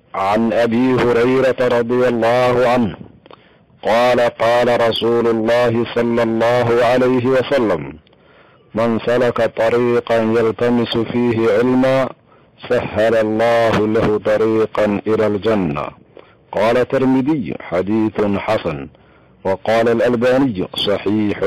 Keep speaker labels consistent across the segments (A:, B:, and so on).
A: عن ابي هريره رضي الله عنه قال قال رسول الله صلى الله عليه وسلم من سلك طريقا يلتمس فيه علما سهل الله له طريقا الى الجنه قال الترمذي حديث حسن وقال الالباني صحيح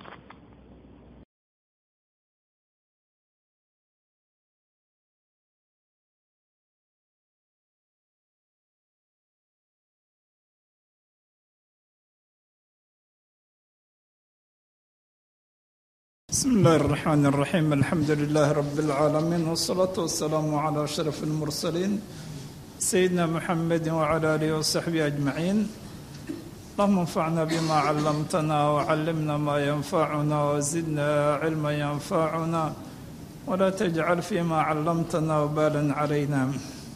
B: بسم الله الرحمن الرحيم الحمد لله رب العالمين والصلاة والسلام على أشرف المرسلين سيدنا محمد وعلى آله وصحبه أجمعين اللهم انفعنا بما علمتنا وعلمنا ما ينفعنا وزدنا علما ينفعنا ولا تجعل فيما علمتنا وبالا علينا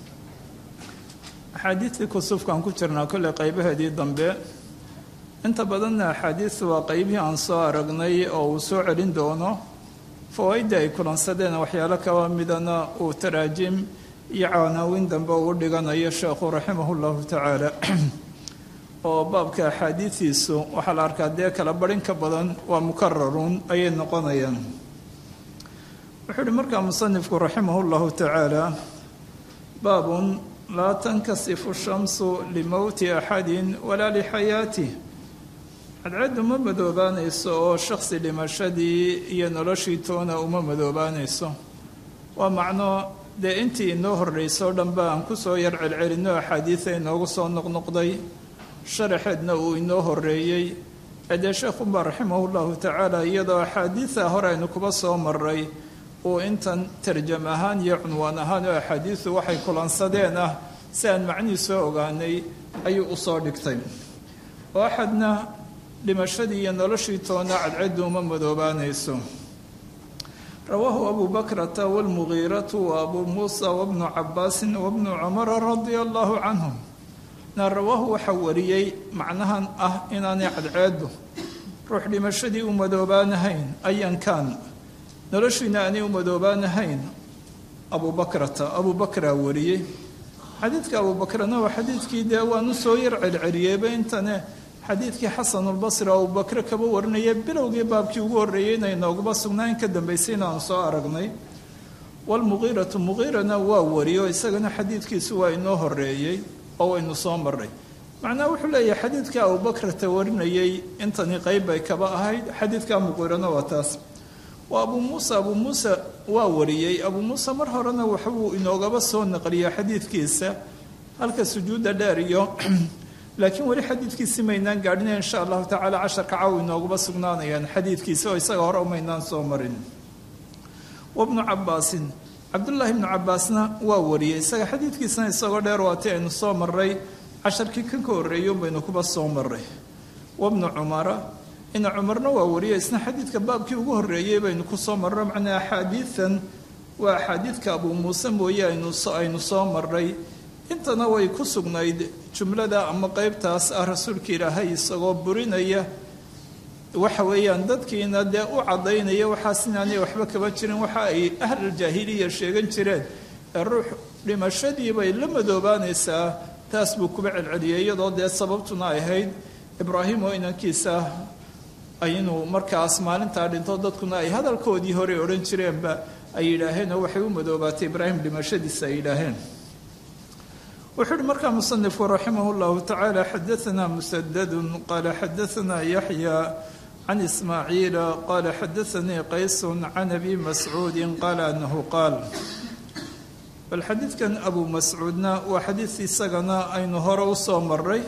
B: أحاديث كسوف كان كترنا كل قيبها دي ضمبه inta badanna axaadiistu waa qeybihii aan soo aragnay oo uu soo celin doono fawaaidda ay kulansadeen waxyaalo kaba midana uu taraajim iyo caanaawin dambe uu dhiganayo sheekhu raximah llahu tacaala oo baabka axaadiistiisu waxaa la arkaa dee kala barin ka badan waa mukararuun ayay noqonayaan wuxuu uhi markaa musanifku raximah llahu tacaala baabun laa tankasifu shamsu limowti axadin walaa lixayaatih cadceeddu ma madoobaanayso oo shaksi dhimashadii iyo noloshii toona uma madoobaanayso waa macno dee intii inoo horreysay o dhanba aan kusoo yar celcelinno axaadiida inoogu soo noqnoqday sharaxeedna uu inoo horreeyey ee dee sheekhunbaa raximahu llahu tacaala iyadoo axaadiida hore aynu kuba soo maray uu intan tarjam ahaan iyo cunwaan ahaan oo axaadiidu waxay kulansadeen ah si aan macnihii soo ogaanay ayuu usoo dhigtay oo axadna dhimashadii iyo noloshii toona cadceddu uma madoobaanayso rawaahu abu bakrata wاlmugiiratu wa abu muusa wabnu cabaasin wabnu cumara radia allahu canhum na rawaahu waxaa wariyey macnahan ah inaanay cadceeddu ruux dhimashadii u madoobaanahayn ayankan noloshiina aanay u madoobaanahayn abu bakrata abu bakraa wariyey xadiidka abu bakrana waa xadiidkii dee waanu soo yar celceliyeyba intane xadiidkii xasanulbasri oo abubakre kaba warinaya bilowgii baabkii ugu horreeyey inay nooguba sugnaa in ka dambaysay inaanu soo aragnay walmuqiiratu muqiirana waa wariyo isagana xadiidkiisu waa inoo horreeyey oo waynu soo maray macnaha wuxuu leeyahay xadiidka abubakrata warinayay intani qeyb bay kaba ahayd xadiidka muqiirana waa taas waa abuu muusa abuu muusa waa wariyey abuu muusa mar horena waxbuu inoogaba soo naqliya xadiidkiisa halka sujuudda dheer iyo laakiin weli xadiidkiisi maynaan gaadhina insha allahu tacaala casharka caw inooguba sugnaanayaan xadiidkiisa oo isaga hore maynaan soo marin wabnu cabaasin cabdullaahi ibnu cabaasna waa wariyey isaga xadiidkiisana isagoo dheer waati aynu soo maray casharkii kan ka horreeyo baynu kuba soo maray wabnu cumara ina cumarna waa wariyey isna xadiidka baabkii ugu horreeyey baynu kusoo marro macnaa axaadiidan waa axaadiidka abuu muuse mooye aynu soo maray intana way ku sugnayd jumlada ama qeybtaas ah rasuulka ilaahay isagoo burinaya waxa weeyaan dadkiina dee u caddaynaya waxaas inaanay waxba kaba jirin waxa ay ahluljaahiliya sheegan jireen ee ruux dhimashadii bay la madoobaanaysaa taas buu kuba celceliyay iyadoo dee sababtuna ay ahayd ibraahim oo inankiisa inuu markaas maalintaa dhinto dadkuna ay hadalkoodii hore odhan jireenba ay yidhaaheen oo waxay u madoobaatay ibraahim dhimashadiisa ay yidhaaheen wuxuu uhi markaa musanifku raximah llahu tacaala xadaanaa musadadun qaala xadaanaa yaxya can ismaaciila qaala xadaanii qaysun can abi mascuudin qaala anahu qaal bal xadiidkan abu mascuudna waa xadiid isagana aynu hore usoo maray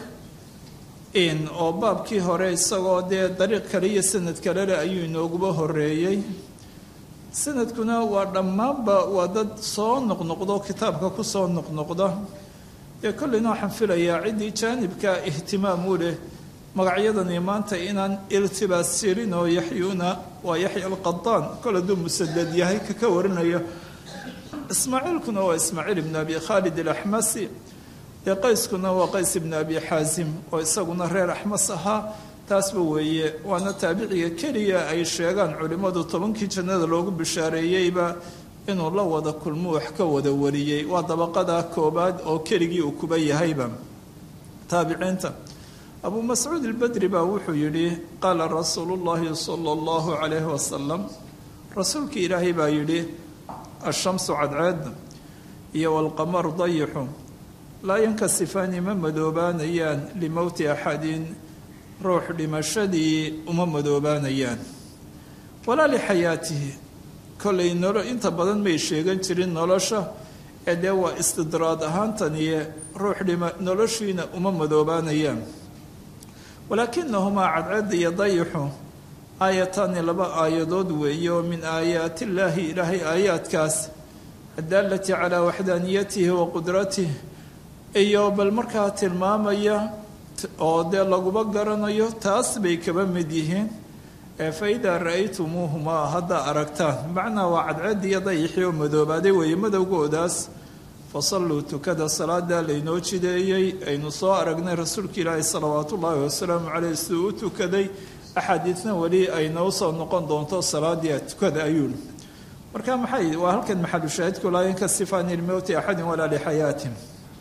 B: in oo baabkii hore isagoo dee dariiq kale iyo sanad kalele ayuu inooguba horeeyey sanadkuna waa dhammaanba waa dad soo noqnoqdo kitaabka kusoo noqnoqda dee kolleyna waxaan filayaa ciddii jaanibka ihtimaam u leh magacyadani maanta inaan iltibaas jirin oo yaxyuna waa yaxya alqadaan kol hadduu musadad yahay kaka warinayo ismaaciilkuna waa ismaaciil ibn abi khaalid alaxmasi dee qayskuna waa qays ibn abi xaasim oo isaguna reer axmas ahaa taasba weeye waana taabiciga keliya ay sheegaan culimmadu tobankii jannada loogu bishaareeyeyba inuu la wada kulmo wax ka wada wariyey waa dabaqada koobaad oo keligii uu kuba yahayba taabiciinta abuu mascuud albedri baa wuxuu yidhi qaala rasuulu llaahi sala allahu calayhi wasalam rasuulkii ilaahay baa yidhi ashamsu cadceedda iyo walqamaru dayixu laa yankasifaani ma madoobaanayaan limowti axadin ruux dhimashadii uma madoobaanayaan walaa lixayaatihi kollay nolo inta badan may sheegan jirin nolosha ee dee waa istidraad ahaantaniye ruux dhima noloshiina uma madoobaanayaan walaakinahumaa cadceedda iyo dayixu aayataani laba aayadood weeye oo min aayaati illaahi ilaahay aayaadkaas addaalati calaa waxdaaniyatihi wa qudratih iyo bal markaa tilmaamaya oo dee laguba garanayo taas bay kaba mid yihiin ee fa idaa ra-aytumuuhumaa haddaa aragtaan macnaa waa cadceeddi iyo dayixii oo madoobaaday weeye madowgoodaas fasalluu tukada salaadaa laynoo jideeyey aynu soo aragnay rasuulka ilaahi salawaatu ullaahi wasalaamu caleyh siduu u tukaday axaadiidna weli ay noo soo noqon doonto salaadii tukada ayuuli marka maxay waa halkan maxalushaahidku laa yankasifaani limowti axadin walaa lixayaatin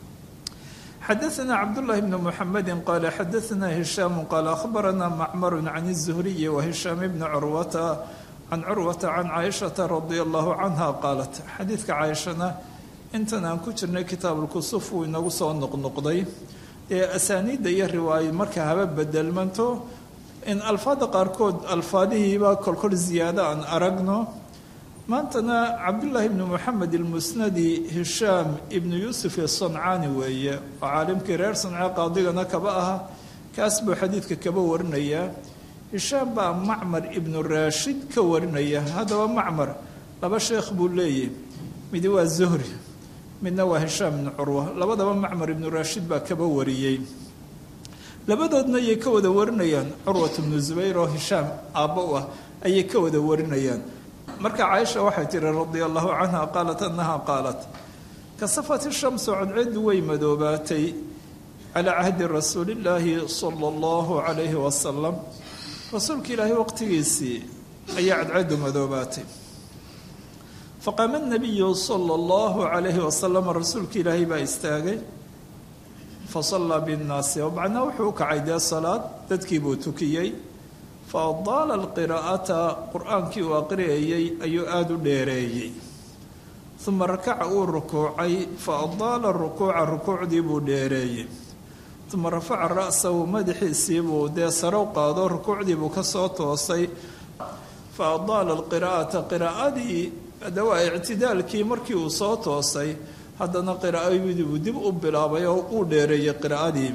B: xadaثna cabdالlahi bn mxamedi qala xadaثna hishaam qaala akhbarana macmar can الzuhriyi wahishaam bni curwata can curwata can caaishaةa radia allahu canha qaalat xadiidka caaishana intan aan ku jirnay kitaabulkusuf wuu inagu soo noqnoqday ee asaaniidda iyo riwaaya marka haba bedelmanto in alfaada qaarkood alfaadihiiba kolkol ziyaado aan aragno maantana cabdullaahi ibnu moxamed ilmusnadi hishaam ibnu yuusuf isancaani weeye oo caalimkii reer sanca qaadigana kaba aha kaas buu xadiidka kaba warinayaa hishaam baa macmar ibnu raashid ka warinaya haddaba macmar laba sheekh buu leeyahy midi waa zuhri midna waa hishaam ibnu curwa labadaba macmar ibnu raashid baa kaba wariyey labadoodna ayay ka wada warinayaan curwat bnu zubayr oo hishaam aabbo u ah ayay ka wada warinayaan marka caaisha waxay tihi radia allahu canha qaalat annaha qaalat kasafat ishamsu cadceeddu way madoobaatay calaa cahdi rasuulillaahi sala allahu calayhi wasalam rasuulka ilaahay waqtigiisii ayaa cadceeddu madoobaatay faqaama nabiyu sala allahu calayhi wasalam rasuulka ilaahay baa istaagay fasallaa binnaasi oo macnaa wuxuu u kacay dee salaad dadkii buu tukiyey fa adaala alqiraa'ata qur-aankii uu aqriyayey ayuu aada u dheereeyey uma rakaca uu rukuucay fa adaala rukuuca rukuucdii buu dheereeyey uma rafaca ra'sahu madaxiisii buu dee sarow qaado rukuucdii buu ka soo toosay fa adaala alqiraa'ata qiraa'adii hadda waa ictidaalkii markii uu soo toosay haddana qiraa'adii buu dib u bilaabay oo uu dheereeyey qiraa'adii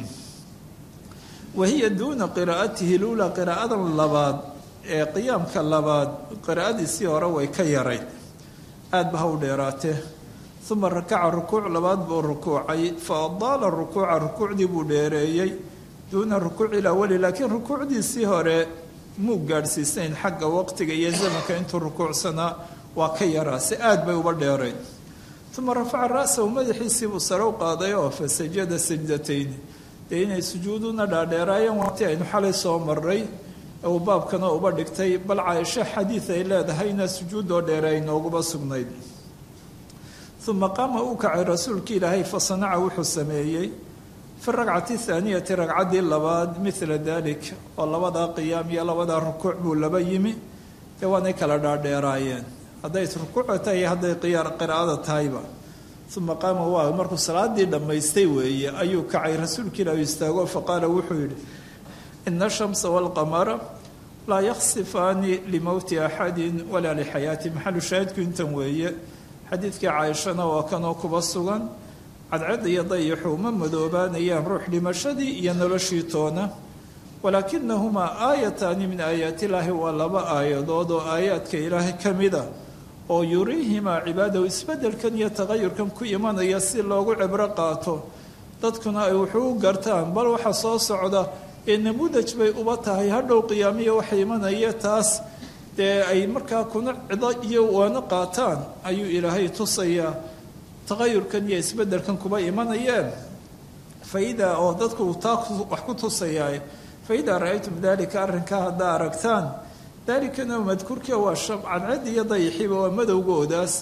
B: wahiya duuna qiraa'atihi luulaa qiraa'adan labaad ee qiyaamka labaad qiraa'adiisii hore way ka yarayd aad ba ha u dheeraatee uma rakaca rukuuc labaad buu rukuucay fa adaala rukuuca rukuucdii buu dheereeyey duuna rukuuci ilawali laakiin rukuucdiisii hore muu gaadhsiisnayn xagga waqtiga iyo zamanka intuu rukuucsanaa waa ka yaraa si aad bay uba dheerayd uma rafaca ra'sahu madaxiisii buu sare u qaaday oo fa sajada sajdatayni dee inay sujuuduna dhaadheeraayeen waati aynu xalay soo maray uu baabkana uba dhigtay bal caaisho xadiid ay leedahayna sujuudoo dheere ay nooguba sugnayd uma qaama uu kacay rasuulka ilaahay fa sanaca wuxuu sameeyey fi ragcati thaaniyati ragcaddii labaad midla dalik oo labadaa qiyaam iyo labadaa rukuuc buu laba yimi dee waanay kala dhaadheeraayeen hadday rukuuca tahay iyo hadday qiraa'ada tahayba uma qaama waa markuu salaadii dhammaystay weeye ayuu kacay rasuulka ilaahu istaago faqaala wuxuu yidhi ina ashamsa walqamara laa yaksifaani limowti axadin walaa lixayaati maxalu shaahidku intan weeye xadiidkii caaishana waa kanoo kuba sugan cadcad iyo dayixu ma madoobaanayaan ruux dhimashadii iyo noloshii toona walaakinahumaa aayataani min aayaati illaahi waa laba aayadood oo aayaadka ilaahay ka mida oo yuriihimaa cibaadahu isbeddelkan iyo taqayurkan ku imanaya si loogu cibro qaato dadkuna ay wuxuu u gartaan bal waxa soo socda ee namudaj bay uba tahay hadhow qiyaamiya waxa imanaya taas dee ay markaa kuna cido iyo waano qaataan ayuu ilaahay tusayaa taqayurkan iyo isbeddelkan kuba imanayeen faidaa oo dadku taa wax ku tusayaa faidaa ra-aytum dalika arrinkaa haddaa aragtaan dalikana madkuurka waa cadcad iyo dayixiba waa madowgoodaas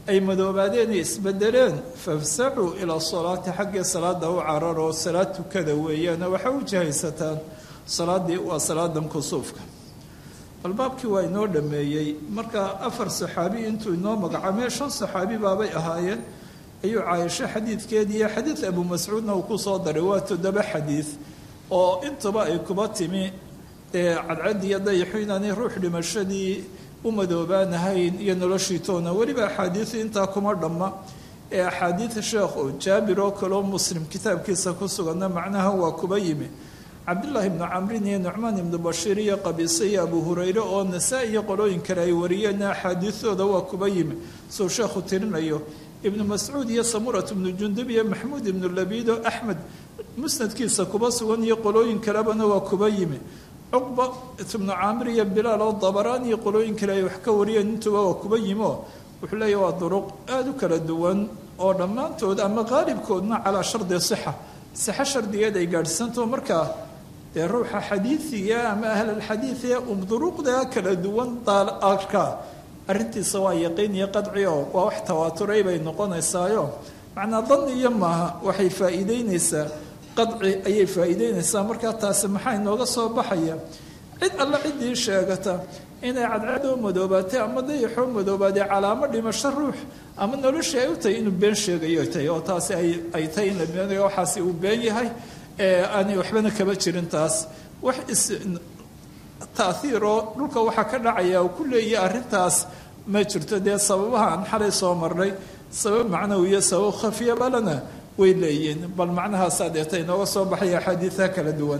B: ay madoobaadeen iyo isbedeleen fafsacuu ilaa salaati xaggii salaada u cararoo salaad tukada weeyaana waxaa u jahaysataan salaadii waa salaadan kusuufka bal baabkii waa inoo dhameeyey marka afar saxaabi intuu inoo magacaamee shan saxaabi baabay ahaayeen ayuu caaisho xadiidkeedii iyo xadiid abu mascuudna uu ku soo daray waa toddoba xadiid oo intuba ay kuba timi ee cadcadii iyo dayaxu inaanay ruux dhimashadii u madoobaanahayn iyo noloshii toona weliba axaadiidu intaa kuma dhamma ee axaadiida sheekh oo jaabir oo kaleo muslim kitaabkiisa ku suganna macnaha waa kuba yimi cabdullaahi ibnu camrin iyo nucmaan ibnu bashiir iyo qabiise iyo abu hurayre oo nasaa-i iyo qolooyin kale ay wariyeenna axaadiidooda waa kuba yimi suu sheekhu tirinayo ibnu mascuud iyo samurat ibnu jundub iyo maxmuud ibnu labido axmed musnadkiisa kuba sugan iyo qolooyin kalebana waa kuba yimi cuqba ibnu caamir iyo bilaal oo dabaraan iyo qolooyin kale ay wax ka wariyeen intuba waa kuba yimi oo wuxuu leeyahy waa duruq aada u kala duwan oo dhammaantood ama qaalibkoodna calaa shardi sixa sixo shardigeed ay gaadhsanto markaa dee ruuxa xadiidiga ama ahlalxadiidiga um duruqda kala duwan arkaa arrintiisa waa yaqiin iyo qadci oo waa wax tawaaturay bay noqonaysaayo macnaa dan iyo maaha waxay faa'iideynaysaa qadci ayay faa'iideynaysaa markaa taasi maxaa inooga soo baxaya cid alle ciddii sheegata inay cadcadoo madoobaatay ama dayaxoo madoobaatay calaamo dhimasho ruux ama noloshii ay u tahay inuu been sheegayo tahay oo taasi ay tahay in waxaasi uu been yahay aanay waxbana kaba jirin taas wax is taahiiroo dhulka waxaa ka dhacaya uu ku leeyahay arrintaas ma jirto dee sababaha aan xalay soo marnay sabab macnawiyo sabab khafiya balana way leeyihiin bal macnahaasaa deeta inooga soo baxaya axaadiidaha kala duwan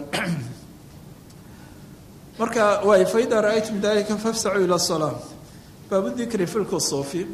B: marka waay faida ra-aytum dalika fafsacuu ila salaa baabu dikri fi lkusuufi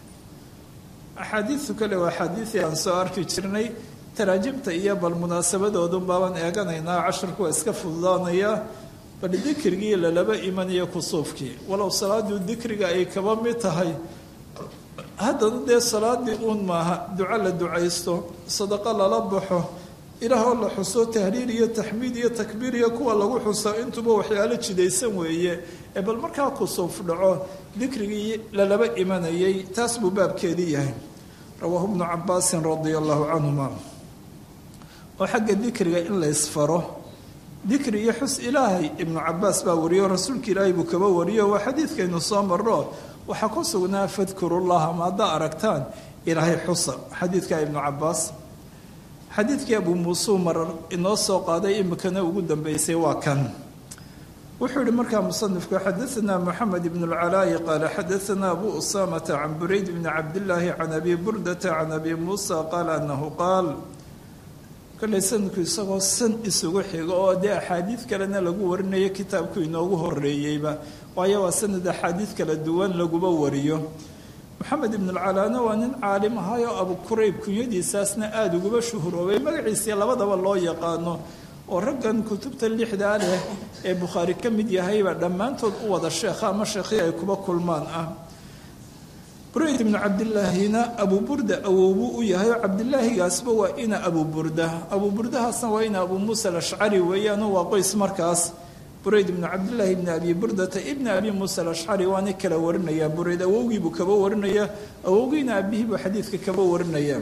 B: axaadiidu kale waa axaadiidii aan soo arki jirnay taraajimta iyo bal munaasabadoodun baabaan eeganaynaa casharku waa iska fududaanaya bal dikrigii lalaba imanayo kusuufkii walow salaaduu dikriga ay kaba mid tahay haddana dee salaadii uun maaha duco la ducaysto sadaqo lala baxo ilaahoo la xuso tahliil iyo taxmiid iyo takbiir iyo kuwa lagu xuso intuba waxyaalo jidaysan weeye ee bal markaa kusuuf dhaco dikrigii lalaba imanayay taas buu baabkeedii yahay rawaahu bnu cabaasin radia allahu canhuma oo xagga dikriga in la ysfaro dikri iyo xus ilaahay ibnu cabaas baa wariyo rasuulka ilaahay buu kaba wariyo waa xadiidkaynu soo marro waxaa ku sugnaa fadkurullaha ma haddaa aragtaan ilaahay xusa xadiidka ibnu cabaas xadiidkii abuu muusuu marar inoo soo qaaday imikana ugu dambeysay waa kan wuxuu yihi markaa musanifku xadaanaa moxamed ibn اlcalaayi qaala xadaanaa abu usaamata can burayd bni cabdillaahi can abi burdata can abi muusa qaala anahu qaal kollay sanadku isagoo san isugu xigo oo dee axaadiid kalena lagu warinayo kitaabku inoogu horeeyeyba waayo waa sanad axaadiid kala duwan laguba wariyo moxamed ibn alcalaana waa nin caalim ahayoo abu kurayb kunyadiisaasna aada uguba shuhuroobay magaciisii labadaba loo yaqaano oo raggan kutubta lixdaa leh ee bukhaari ka mid yahayba dhammaantood u wada sheekha ama sheekhii ay kuba kulmaan ah burayd ibnu cabdilaahina abuu burda awowbuu u yahay oo cabdilaahigaasba waa ina abuu burda abuu burdahaasna waa ina abuu muusa alashcari weeyaano waa qoys markaas burayd ibnu cabdillaahi ibni abi burdata ibni abi muusa alashcari waana kala warinaya burayd awowgiibuu kaba warinaya awowgiina abihii buu xadiidka kaba warinaya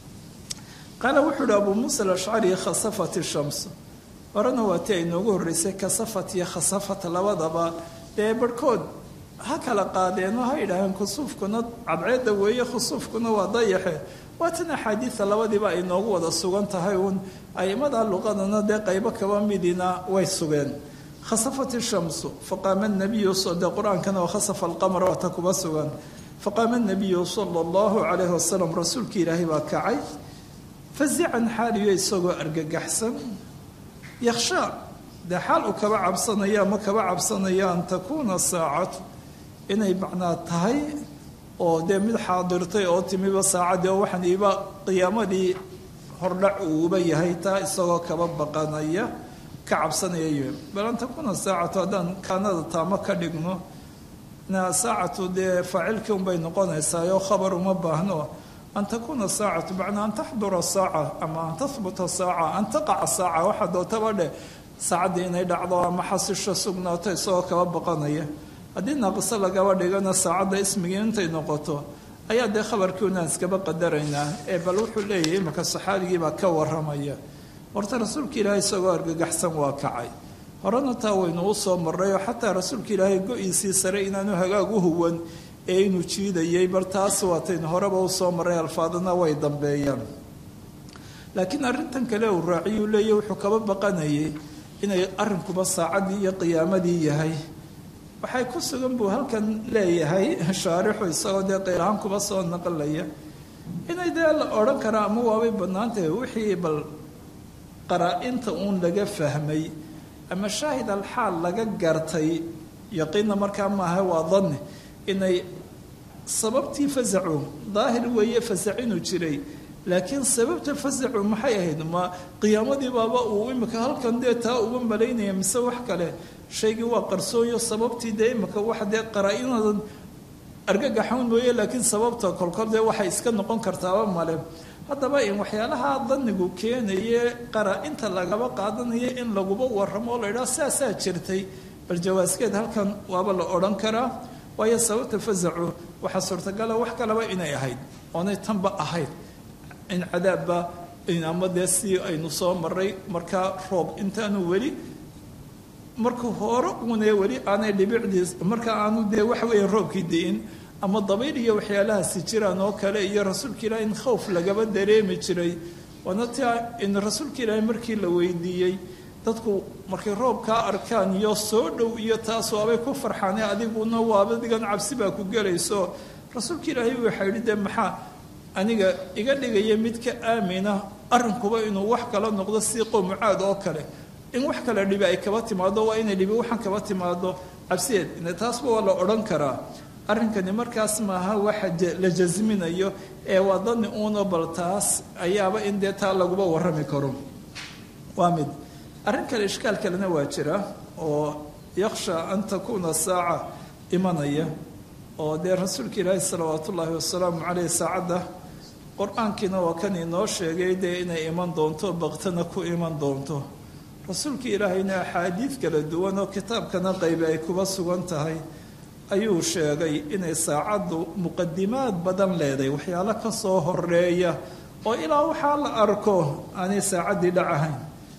B: qaala wuxuu uhi abuu muusa alashcari khasafat ishams horena waa tii ay noogu horreysay kasafat iyo khasafat labadaba dee barhkood ha kala qaadeenoo ha yidhaaheen khusuufkuna cadceedda weeye khusuufkuna waa dayaxe waatan axaadiida labadiiba ay noogu wada sugan tahay uun aimada luqadana dee qaybo kaba midina way sugeen khasafat ishamsu faqaama nabiyu dee qur-aankana waa khasafa alqamar waata kuba sugan faqaama nabiyu sala allahu calayhi wasalam rasuulka ilaahay baa kacay fazican xaaliyo isagoo argagaxsan yakhshaa dee xaal uu kaba cabsanaya ama kaba cabsanaya an takuuna saacatu inay macnaa tahay oo dee mid xaadirtay oo timiba saacaddii oo waxaan iiba qiyaamadii hordhac uuba yahay taa isagoo kaba baqanaya ka cabsanaya y bal an takuuna saacatu haddaan kaanada taamo ka dhigno saacatu dee faacilkii unbay noqonaysaa oo khabar uma baahno an takuuna saacatu macnaa an taxdura saaca ama an tahbuta saaca an taqaca saaca waxaa dootaba dheh saacaddii inay dhacdo ama xasisho sugnaato isagoo kaba baqanaya haddii naaqiso lagaba dhigana saacadda ismigii intay noqoto ayaa dee khabarkii unaan iskaba qadaraynaa ee bal wuxuu leeyahay imaka saxaabigiibaa ka waramaya horta rasuulka ilaahay isagoo argagaxsan waa kacay horena taa waynu u soo marray oo xataa rasuulka ilaahay go-iisii sare inaanu hagaag u huwan ee inuu jiidayay bal taas waataynu horeba u soo marray alfaadana way dambeeyaan laakiin arrintan kale uu raaciyuu leeyahy wuxuu kaba baqanayay inay arrinkuba saacaddii iyo qiyaamadii yahay waxay ku sugan buu halkan leeyahay shaarixu isagoo dee qeylahaan kuba soo naqlaya inay dee la odhan karaa ama waabay bannaantahay wixii bal qaraa-inta uun laga fahmay ama shaahid alxaal laga gartay yaqiinna markaa maaha waa danni inay sababtii fasacu daahir weeye fasac inuu jiray laakiin sababta fasacu maxay ahayd ma qiyaamadii baaba uu imika halkan dee taa uga malaynaya mise wax kale shaygii waa qarsooyo sababtii dee imika wax dee qaraa-inadan argagaxown mooye laakiin sababta kolkol dee waxay iska noqon kartaaba male haddaba in waxyaalaha danigu keenaye qaraa-inta lagaba qaadanaya in laguba waramo oo la idhaha saasaa jirtay bal jawaaskeed halkan waaba la odhan karaa waayo sababta fasacu waxaa suurtagala wax kaleba inay ahayd oonay tanba ahayd in cadaabba ama dee si aynu soo maray markaa roob intaanu weli marka hore uune weli aanay dhibicdiis marka aanu dee waxa weeye roobkii di'in ama dabayl iyo waxyaalahaasi jiraan oo kale iyo rasuulka ilaahi in khowf lagaba dareemi jiray waana tia in rasuulka ilaahi markii la weydiiyey dadku markay roobkaa arkaan iyo soo dhow iyo taas waabay ku farxaane adiguna waaba digan cabsi baa ku gelayso rasuulka ilaahi waxaa yidhi dee maxaa aniga iga dhigaya mid ka aamina arrinkuba inuu wax kala noqdo si qowmucaad oo kale in wax kale dhibi ay kaba timaado waa inay dhibi waxaan kaba timaado cabsiyeed taasba waa la odhan karaa arrinkani markaas maaha waxa la jasminayo ee waa dani uuna bal taas ayaaba in dee taa laguba warrami karo waa mid arrin kale ishkaal kalena waa jira oo yakhsha an takuuna saaca imanaya oo dee rasuulka ilaahi salawaatu ullaahi wasalaamu caleyh saacadda qur-aankiina waa kan inoo sheegay dee inay iman doonto baktana ku iman doonto rasuulka ilaahayna axaadiid kala duwan oo kitaabkana qaybe ay kuba sugan tahay ayuu sheegay inay saacaddu muqadimaad badan leedahay waxyaalo ka soo horeeya oo ilaa waxaa la arko aanay saacaddii dhacahayn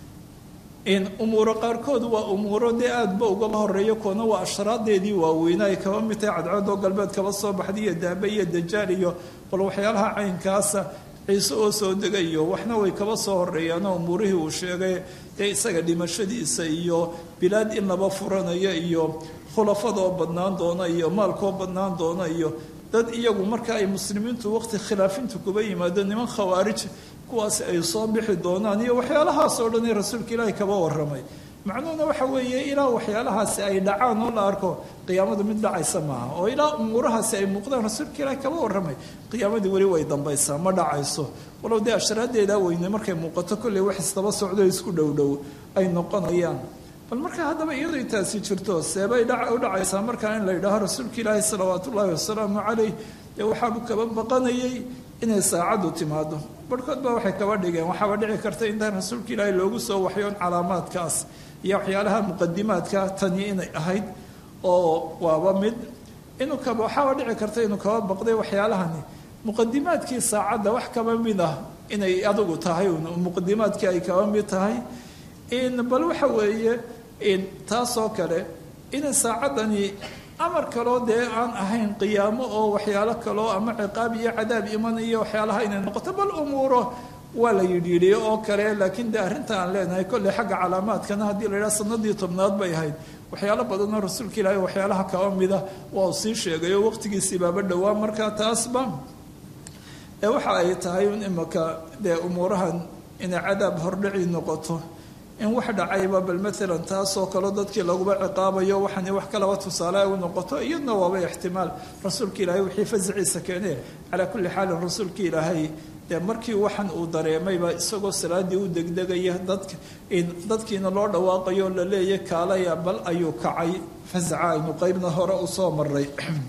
B: in umuuro qaarkood waa umuuro dee aadaba ugaba horeeyo kuwana waa ashraadeedii waaweyna ay kaba mid tahay cadcadoo galbeed kaba soo baxday iyo daabe iyo dajaal iyo bal waxyaalaha caynkaasa ciise oo soo degayo waxna way kaba soo horeeyaanoo umuurihii uu sheegay dee isaga dhimashadiisa iyo bilaad in laba furanayo iyo khulafadoo badnaan doona iyo maalkoo badnaan doona iyo dad iyagu marka ay muslimiintu waqti khilaafintu kuba yimaado niman khawaarij kuwaasi ay soo bixi doonaan iyo waxyaalahaas oo dhan ee rasuulka ilaahi kaba warramay macnuhuna waxa weeye ilaa waxyaalahaasi ay dhacaan oo la arko qiyaamadu mid dhacaysa maaha oo ilaa umuurahaasi ay muuqdaan rasuulka ilaahi kaba warramay qiyaamadii weli way dambaysaa ma dhacayso walow dee ashraadeedaa weyne markay muuqato kolley wax isdaba socdo isku dhowdhow ay noqonayaan bal marka haddaba iyadoo taasi jirto seebay u dhacaysaa markaa in la yidhaaho rasuulka ilaahi salawaat ullaahi wasalaamu caleyh dee waxaabu kaba baqanayay inay saacaddu timaado barhkood baa waxay kaba dhigeen waxaaba dhici karta intaan rasuulka ilaahi loogu soo waxyoon calaamaadkaas iyo waxyaalaha muqadimaadka tani inay ahayd oo waaba mid inuu kaba waxaaba dhici karta inuu kaba baqday waxyaalahani muqadimaadkii saacadda wax kaba mid ah inay adigu tahay muqadimaadkii ay kaba mid tahay in bal waxa weeye in taasoo kale inay saacaddani amar kaloo dee aan ahayn qiyaamo oo waxyaalo kaloo ama ciqaab iyo cadaab imanayo waxyaalaha inay noqoto bal umuuro waa la yidhiidhiyo oo kale laakiin dee arrinta aan leenahay kolley xagga calaamaadkana haddii la yidhaha sanadii tobnaad bay ahayd waxyaalo badanoo rasuulka ilaahay waxyaalaha kaba mida waa uu sii sheegay oo waqtigiisii baaba dhowaa markaa taasba ee waxa ay tahay in imaka dee umuurahan inay cadaab hordhici noqoto in wax dhacayba bal maalan taasoo kaleo dadkii laguba ciqaabayo waxaan wax kalaba tusaale u noqoto iyadna waaba ixtimaal rasuulka ilaahay wixii fasiciisa keenee calaa kulli xaalin rasuulka ilaahay dee markii waxan uu dareemayba isagoo salaadii u degdegaya dadka dadkiina loo dhawaaqayo la leeya kaalaya bal ayuu kacay fasaca aynu qeybna hore usoo maray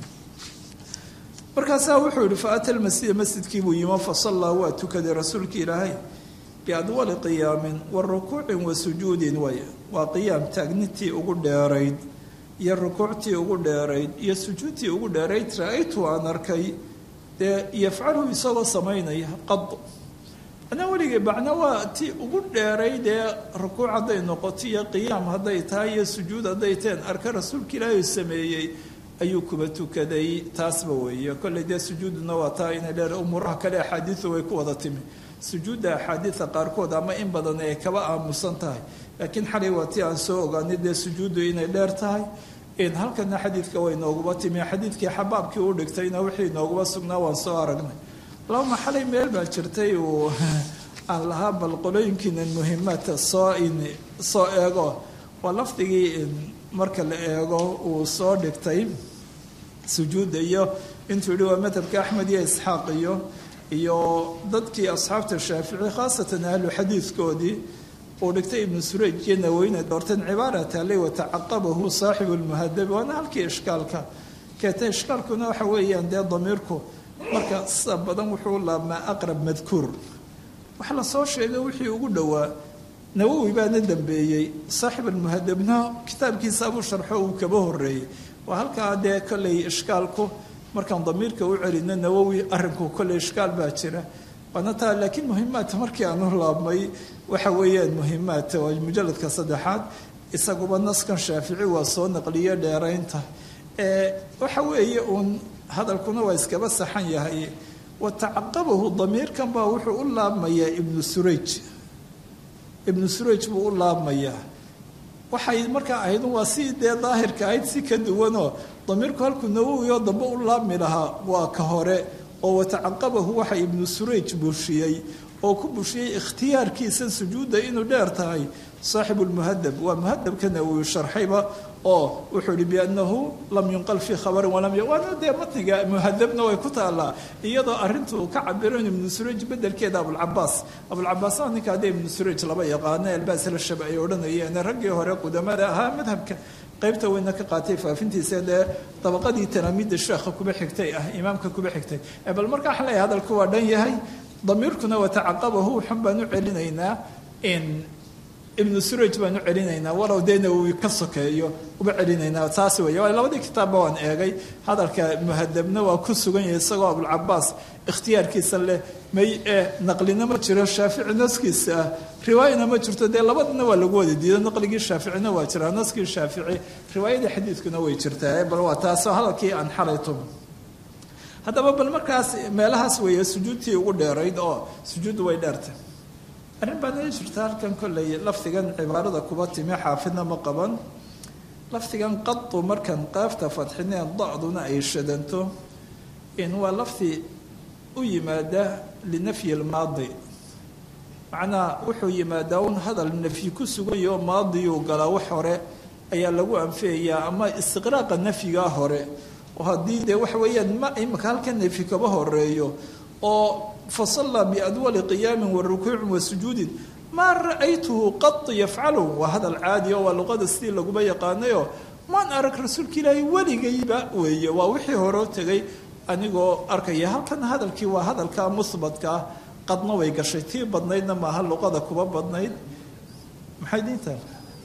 B: markaasaa wuxuu yihi faata lmasjida masjidkii buu yimo fasallaa waa tukaday rasuulka ilaahay biadwali qiyaamin wa rukuucin wa sujuudin way waa qiyaam taagnitii ugu dheerayd iyo rukuuctii ugu dheerayd iyo sujuudtii ugu dheerayd ra-aytu aan arkay dee yafcalu isagoo samaynaya qad anaa weligay macna waa ti ugu dheeray dee rukuuc hadday noqoto iyo qiyaam hadday tahay iyo sujuud hadday taheen arka rasuulka ilaahay sameeyey ayuu kuba tukaday taasba weeye kolley dee sujuuduna waa taa inay leedahay umuuraha kale axaadiidu way ku wada timi sujuudda axaadiida qaarkood ama in badan ay kaba aamusan tahay laakiin xalay waa tii aan soo ogaanay dee sujuuddu inay dheer tahay halkana xadiidka way nooguba timi xadiidkii xabaabkii u dhigtayna wixii nooguba sugnaa waan soo aragnay lama xalay meel baa jirtay uu aan lahaa bal qolooyinkiinan muhimaadka soo soo eego waa lafdigii marka la eego uu soo dhigtay sujuudda iyo intuu yihi waa madhabka axmed iyo isxaaq iyo iyo dadkii asxaabta shaafici khaasatan ahlu xadiidkoodii uu dhigtay ibnu surayj iyo naweyne doorteen cibaara taalay watacaqabahu saaxibu lmuhadabi waana halkii ishkaalka keetay ishkaalkuna waxa weeyaan dee damiirku marka sida badan wuxuu laabmaa aqrab madkuur waxa la soo sheegay wixii ugu dhowaa nawowi baana dambeeyey saaxib almuhadabna kitaabkiisa abuu sharxo uu kaba horeeyey waa halkaa dee kolley ishkaalku markaan damiirka u celino nawowi arrinku kolley ishkaal baa jira waana taa laakiin muhimaadka markii aanu laabmay waxa weeyaan muhimaadka waa mujaladka saddexaad isaguba naskan shaafici waa soo naqliye dheeraynta waxa weeye uun hadalkuna waa iskaba saxan yahay watacaqabahu damiirkan baa wuxuu u laabmayaa ibnu surayj ibnu surayj buu u laabmayaa waxay markaa ahayd waa si dee daahirka ahayd si ka duwanoo damiirku halkuu nawowi oo dambe u laabmi lahaa waa ka hore oo watacaqabahu waxa ibnu surayj bushiyey oo ku bushiyey ikhtiyaarkiisa sujuudda inuu dheer tahay saaxibu lmuhadab waa muhadabka nawowi sharxayba oo wuxuu yihi biannahu lam yunqal fii khabarin walam waana dee matniga muhadabna way ku taallaa iyadoo arrintu ka cabiran ibnu surayj bedelkeeda abulcabaas abulcabaas aa ninka haddee ibnu surayj laba yaqaano elbaas la shaba ay odhanayeen raggii hore qudamada ahaa madhabka qaybta weyna ka qaatay faafintiisa dee dabaqadii talaamiidda sheekha kuba xigtay ah imaamka kuba xigtay bal marka waxaan leeyahay hadalku waa dhan yahay damiirkuna watacaqabahu xun baan u celinaynaa ibnu suraj baan u celinaynaa walow dee nawowi ka sokeeyo uba celinaynaa taas weeye waa labadii kitaabba waan eegay hadalka muhadabna waa ku sugan yahay isagoo abulcabaas ikhtiyaarkiisa leh may e naqlina ma jiro shaafici naskiisa ah riwaayana ma jirto dee labadana waa lagu wada diido naqligii shaaficina waa jiraa naskii shaafici riwaayadii xadiidkuna way jirtaa bal waa taasoo hadalkii aan xalayto haddaba bal markaas meelahaas weeye sujuudtii ugu dheerayd oo sujuuddu way dheertay arrin baan ii jirta halkan kolley lafdigan cibaarada kuba timi xaafidna ma qaban lafdigan qadu markan qaafta fadxineen dacduna ay shadanto in waa lafdi u yimaada linafyi lmaadi macnaa wuxuu yimaadaa un hadal nafyi ku sugayo maadiyuu galaa wax hore ayaa lagu anfiyayaa ama istiqraaqa nafyigaa hore oo haddii dee waxa weeyaan ma imika halkan nafyi kaba horeeyo oo fasallaa biadwali qiyaamin wa rukuucin wa sujuudin maa ra'aytuhu qad yafcalu waa hadal caadi oo waa luqada sidii laguma yaqaanayo maan arag rasuulka ilaahay weligayba weeye waa wixii horeo tegay anigoo arkaya halkan hadalkii waa hadalka musbadka ah qadna way gashay tii badnaydna maaha luqada kuba badnayd maxay diintaa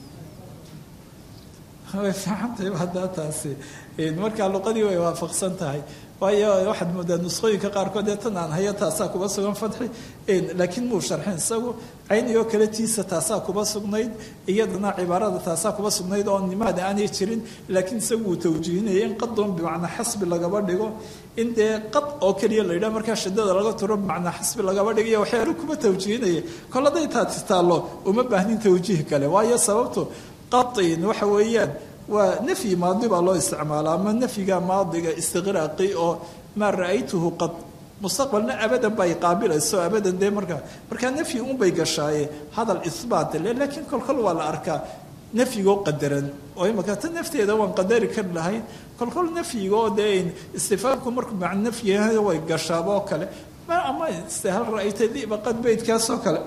B: way fiicantahay haddaa taasi markaa luqadii way waafaqsan tahay waayo waxaad moodaa nusqooyinka qaarkood ee tan aan haya taasaa kuba sugan fadxi laakiin muu sharxin isagu cayniyoo kale tiisa taasaa kuba sugnayd iyadana cibaarada taasaa kuba sugnayd oo nimaada aanay jirin laakiin isagu uu tawjiihinaya in qadun bimacnaa xasbi lagaba dhigo in dee qad oo keliya la yidhaha markaa shidada laga turo bimacnaa xasbi lagaba dhigayo waxyaala kuba tawjiihinaya kol hadday taasi taallo uma baahnin tawjiih kale waayo sababtu qain waxa weeyaan waa nafyi maadi baa loo isticmaala ama nafyiga maadiga istiqraaqi oo maa ra'aytuhu qad mustaqbalna abadan bay qaabilayso abadan dee markaa markaa nafyi unbay gashaaye hadal isbaat le laakiin kolkol waa la arkaa nafyigoo qadaran oo imaka ta nafteeda waan qadari kari lahayn kolkol nafyigoo dee istifaamku markuu maca nafyiha way gashaaba oo kale ama hal ra'ayta diba qad beydkaasoo kale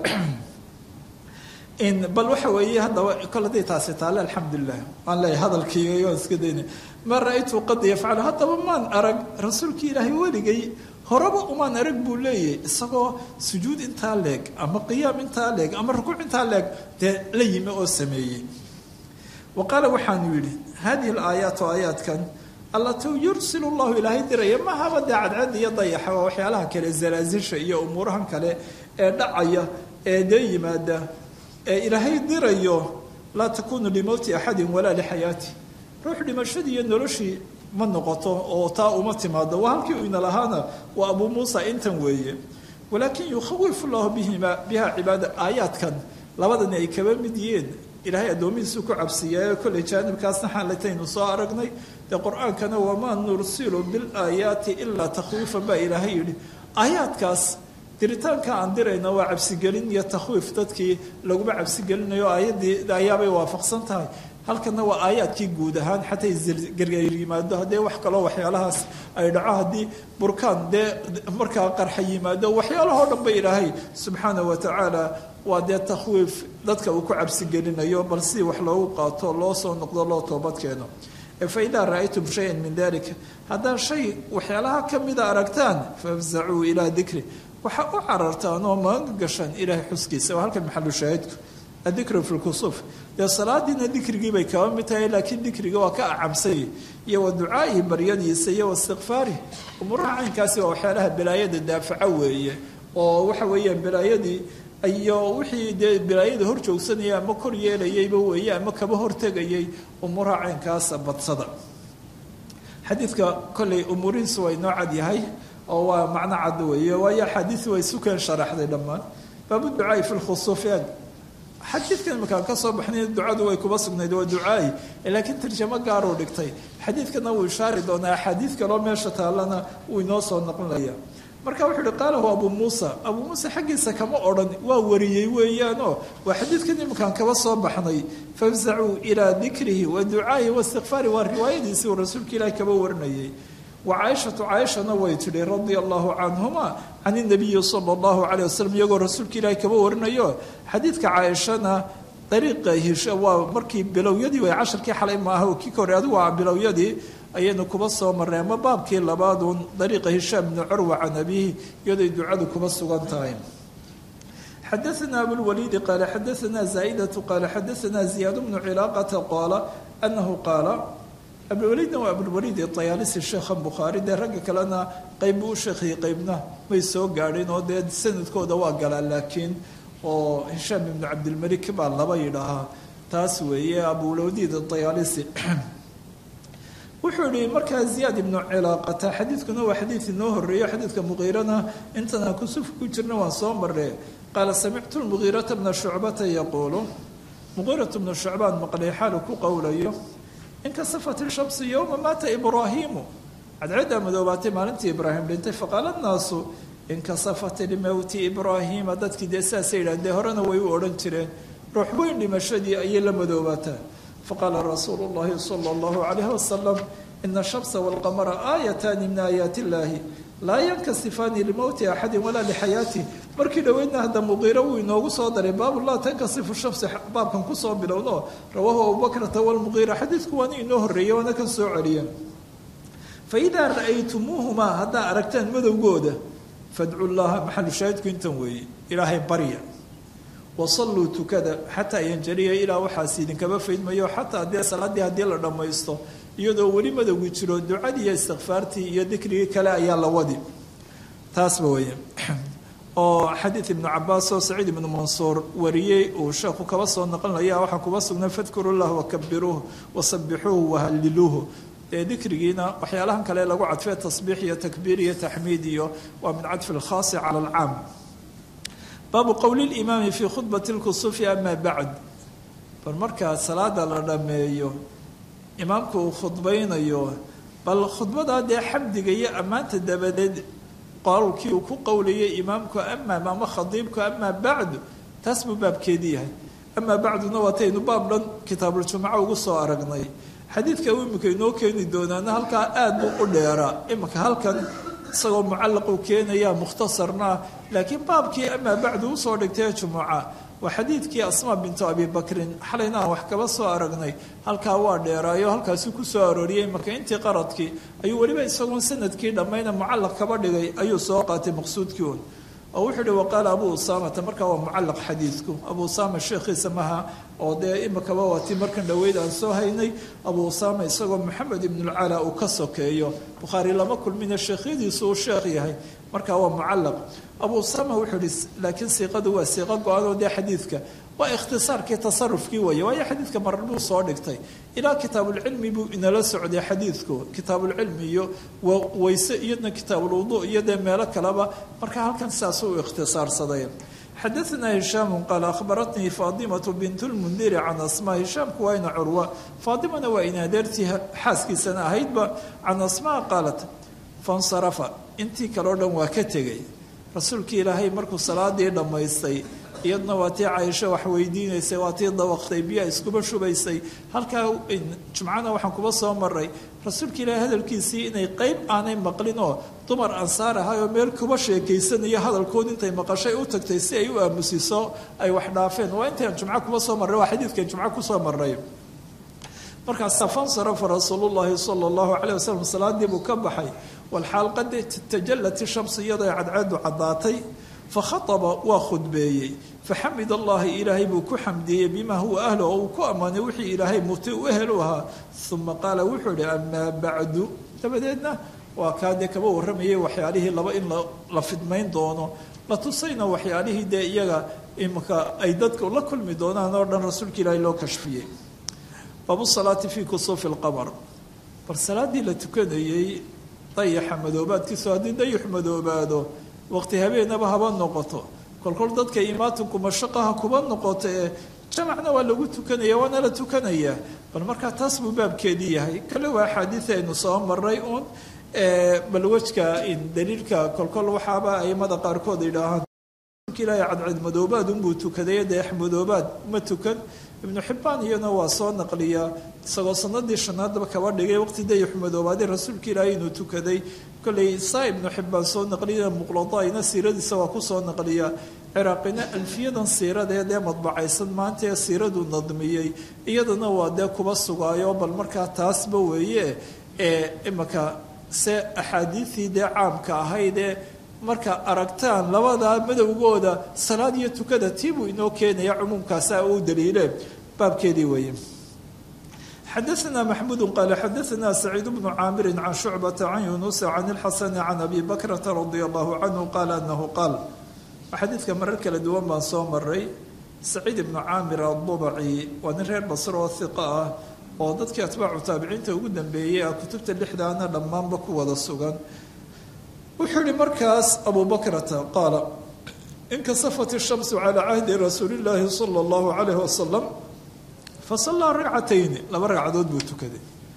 B: bal waxa weeye haddaba kol haday taasi taale alxamdulilah waan leeyahay hadalkiiga waan iska daynay maa ra-aytu qad yafcalu haddaba maan arag rasuulkii ilaahay weligay horeba umaan arag buu leeyahay isagoo sujuud intaa leeg ama qiyaam intaa leeg ama rukuuc intaa leeg dee la yimi oo sameeyey wa qaala waxaanu yidhi hadihi alaayaatu aayaadkan allatuu yursil llahu ilaahay diraya mahaba dee cadcad iyo dayaxa waa waxyaalaha kale zalaasisha iyo umuurahan kale ee dhacaya ee dee yimaada ee ilaahay dirayo laa takunu limowti axadin walaa lixayaati ruux dhimashadii iyo noloshii ma noqoto oo taa uma timaado waa halkii u ina lahaana waa abuu muusa intan weeye walaakin yukhawifu llahu bihima biha cibaada aayaadkan labadani ay kaba mid yihiin ilaahay addoomihiisuu ku cabsiiyaayo kolley jaanibkaasna xaalataynu soo aragnay dee qur-aankana wamaa nursilu bilaayaati ilaa takhwiifan baa ilaahay yidhi aayaadkaas diritaanka aan dirayna waa cabsigelin iyo takhwiif dadkii laguma cabsigelinayo aayaddii ayaabay waafaqsan tahay halkana waa aayaadkii guud ahaan xataa gargaar yimaado haddee wax kaloo waxyaalahaas ay dhaco haddii burkaan dee markaa qarxa yimaado waxyaalahoo dhan ba ilaahay subxaana wa tacaala waa dee takhwiif dadka uu ku cabsigelinayo bal si wax loogu qaato loo soo noqdo loo toobad keeno fa idaa ra'aytum shayan min dalika haddaad shay waxyaalaha ka mida aragtaan fafzacuu ilaa dikri waxaa u carartaan oo maanga gashaan ilaahay xuskiisa waa halkan maxalu shaahidku adikru fi lkusuuf dee salaadiina dikrigii bay kaba mid tahay laakiin dikriga waa ka acamsay iyo wa ducaa'ihi baryadiisa iyo wa istikfaarih umuuraha caynkaasi waa waxyaalaha balaayada daafaca weeye oo waxa weeyaan balaayadii iyo wixii dee balaayada hor joogsanaya ama kor yeelayayba weeye ama kaba hortegayay umuuraha caynkaasa badsada xadiidka kolley umuurihiisu waa inoo cad yahay oo waa macno cad weeye waayo axaadiisi way sukeen sharaxday dhammaan baabu ducaai fi lkhusuufiyaan xadiidkan imakaan ka soo baxnay ducadu way kuba sugnayd waa ducaai laakiin tarjamo gaaruu dhigtay xadiidkana wuu ishaari doonaa axaadiid kaloo meesha taallana wuu inoo soo noqonaya marka wuxuu uhi qaalahu abuu muusa abuu muusa xaggiisa kama odhan waa wariyey weeyaanoo waa xadiidkan imakaan kaba soo baxnay fafzacuu ilaa dikrihi wa ducaa'ihi waistikfaari waa riwaayadiisii uu rasuulka ilaahi kaba warinayay wa caaishatu caaishana way tidhi radia allahu canhuma can inabiyi sala allahu calayh wasalam iyagoo rasuulka ilaahi kaba warinayo xadiidka caaishana dariiqa hisha waa markii bilowyadii way casharkii xalay maaha oo kii ka hore adigu waa bilowyadii ayaynu kuba soo marnay ama baabkii labaaduun dariiqa hishaam bni curwa can abihi iyadoy ducadu kuba sugan tahay xadaana abulwaliidi qaala xadaana zaa'idatu qaala xadaana ziyaad bnu cilaaqata qaala anahu qaala abulwaliidna waa abulwaliid ayaalisi sheekha bukhaari dee ragga kalena qayb buu u sheekhayay qaybna may soo gaadhin oo dee sanadkooda waa galaa laakiin oo hishaam ibnu cabdilmalik baa laba yidhaahaa taas weeye abulwaliid ayaalisi wuxuu yihi markaa ziyaad ibnu cilaaqata xadiidkuna waa xadiid inoo horeeyo xadiidka muqiirana intanaan kusuf ku jirna waan soo marre qaala samictu lmugiirata bna shucbata yaquulu muqiiratu bnu shucbaan maqlay xaalu ku qowlayo inkasafat ishamsu yowma maata ibraahiimu cadceeddaa madoobaatay maalintii ibraahim dhintay faqaala nnaasu inkasafat limowti ibraahiima dadkii dee sidaasay yidhahan dee horena way u odhan jireen ruux weyn dhimashadii ayay la madoobaataa faqaala rasuulu llahi sala allahu calayhi wasalam ina ashamsa walqamara aayataani min aayaati illaahi laa yankasifaani limowti axadin walaa lixayaatih markii dhoweydna hadda muqiiro wuu inoogu soo daray baabu laa tankasifu shamsi baabkan kusoo bilowno rawaahu abubakrata walmuqiira xadiidku waana inoo horreeyey waana kan soo celiyeen fa idaa ra'aytumuuhumaa haddaa aragtaan madowgooda fadcu llaha maxalu shaahidku intan weeye ilaahay barya wasalluu tukada xataa yanjaliya ilaa waxaas idinkaba faydmayo xataa dee salaaddii haddii la dhammaysto iyadoo weli madowgi jiro ducadii iyo istikfaartii iyo dikrigii kale ayaa la wadi taasba weye oo xadiid ibnu cabaas oo saciid ibnu mansuur wariyey uu sheekhu kaba soo noqonaya waxaa kuba sugnay fadkuru llah wakabiruuh wasabixuuhu wahaliluuhu ee dikrigiina waxyaalahan kale lagu cadfee tasbiix iyo takbiir iyo taxmiid iyo waa min cadfi lkhaasi cala alcaam baabu qowli limaami fii khudbati lkusufi ama bacd bal markaa salaada la dhammeeyo imaamku uu khudbaynayo bal khudbadaa dee xamdiga iyo ammaanta dabadeed qowlkii uu ku qowlayay imaamku amaam ama khadiibku amaa bacdu taas buu baabkeedii yahay amaa bacduna waataynu baab dhan kitaabuljumuca ugu soo aragnay xadiidka uu imika inoo keeni doonaana halkaa aad buu u dheeraa imika halkan isagoo mucallaquu keenaya mukhtasarna laakiin baabkii amaa bacdu usoo dhigtay jumuca waa xadiidkii asmaa bintu abi bakrin xalayna aan wax kaba soo aragnay halkaa waa dheeraayo halkaasi ku soo arooriyey marka intii qaradkii ayuu weliba isagoon sanadkii dhammayna mucallaq kaba dhigay ayuu soo qaatay maqsuudkii un oo wuxuu yihi waqaala abu usaamata markaa waa mucallaq xadiidku abu usaama sheekhiisa maha oo dee imikaba waati markan dhoweyd aan soo haynay abu usaama isagoo maxamed ibnulcala uu ka sokeeyo bukhaari lama kulmina sheekhyadiisu uu sheekh yahay markaa waa mucallaq abu usaama wuxuu yihi laakiin siiqadu waa siiqo go-an oo dee xadiidka waa ikhtisaarkii tasarufkii weeye waayo xadiidka marar buu soo dhigtay ilaa kitaabulcilmi buu inala socday xadiidku kitaabulcilmi iyo weyse iyadna kitaabulwudu iyo dee meelo kaleba marka halkan sidaas uu ikhtisaarsaday xadaanaa hishaamu qaala akhbaratnii faadimatu bint lmundiri can asmaa hishaamku waa ina curwa faadimana waa in adeertii xaaskiisana ahaydba can asmaa qaalat fansarafa intii kaleo dhan waa ka tegay rasuulkii ilaahay markuu salaadii dhammaystay iyadna waa tii caaisho wax weydiinaysay waa tii dawaqtay biyaa iskuba shubaysay halkaa jumcana waxaan kuba soo maray rasuulka ilaahay hadalkiisii inay qeyb aanay maqlin oo dumar ansaar ahay oo meel kuba sheekaysanayo hadalkood intay maqashay u tagtay si ay u aamusiso ay wax dhaafeen waa intaan jumco kuba soo marray waa xadiidkan jumco kusoo maray markaasa fansarafa rasuulullaahi sala allahu caleyh wasalam salaadii buu ka baxay walxaal qad tajallat ishamsu iyadoo cadceedu caddaatay fakhaaba waa khudbeeyey faxamid allahi ilaahay buu ku xamdiyey bimaa huwa ahlo oo uu ku ammaanay wixii ilaahay muti u ehel u ahaa uma qaala wuxuu ihi amaa bacdu dabadeedna waa kaa dee kaba warramayay waxyaalihii laba in la fidmayn doono la tusayna waxyaalihii dee iyaga imika ay dadku la kulmi doonaan oo dhan rasuulka ilaahay loo kashfiyey baabu salaati fii kusuufi lqamar bal salaaddii la tukanayey dayaxa madoobaadkiisu haddii dayaxu madoobaado waqti habeenaba haba noqoto kolkol dadka imaatinku mashaqaha kuba noqoto ee jamacna waa lagu tukanaya waana la tukanayaa bal markaa taas buu baabkeedii yahay kale waa axaadiid aynu soo maray uun bal wejka daliilka kolkol waxaaba aimada qaarkood idhaahaan ilaahay cadcad madoobaad unbuu tukaday dayax madoobaad ma tukan ibnu xibbaan iyana waa soo naqliyaa isagoo sanadii shanaadba kaba dhigay waqti dayaxu madoobaadee rasuulka ilaahay inuu tukaday kolley saa ibnu xibbaan soo naqliya muqladaina siiradiisa waa kusoo naqliyaa ciraaqina alfiyadan siiradeed ee madbacaysan maanta ee siiraduu nadmiyey iyadana waa dee kuba sugaayo bal markaa taasba weeye ee imika se axaadiidii dee caamka ahayd ee marka aragtaan labadaa madowgooda salaad iyo tukada tiibuu inoo keenaya cumuumkaasa u daliile baabkeedii weeye xadaثna maxmudu qaala xadaثna saciid bnu caamiri can shucbata can yunusa can اlxasani can abi bakrata radia allahu canhu qaala anahu qaal xadiidka marar kala duwan baan soo maray saciid ibnu caamir adubaci waa nin reer basro oo hiqa ah oo dadkii atbaacu taabiciinta ugu dambeeyey ah kutubta lixdaana dhammaanba ku wada sugan wuxuu yihi markaas abu bakrata qaala inkasafat الshamsu calى cahdi rasuuli اllaahi salى اllahu alayh wasalam fasallaa ragcatayni laba ragcadood buu tukaday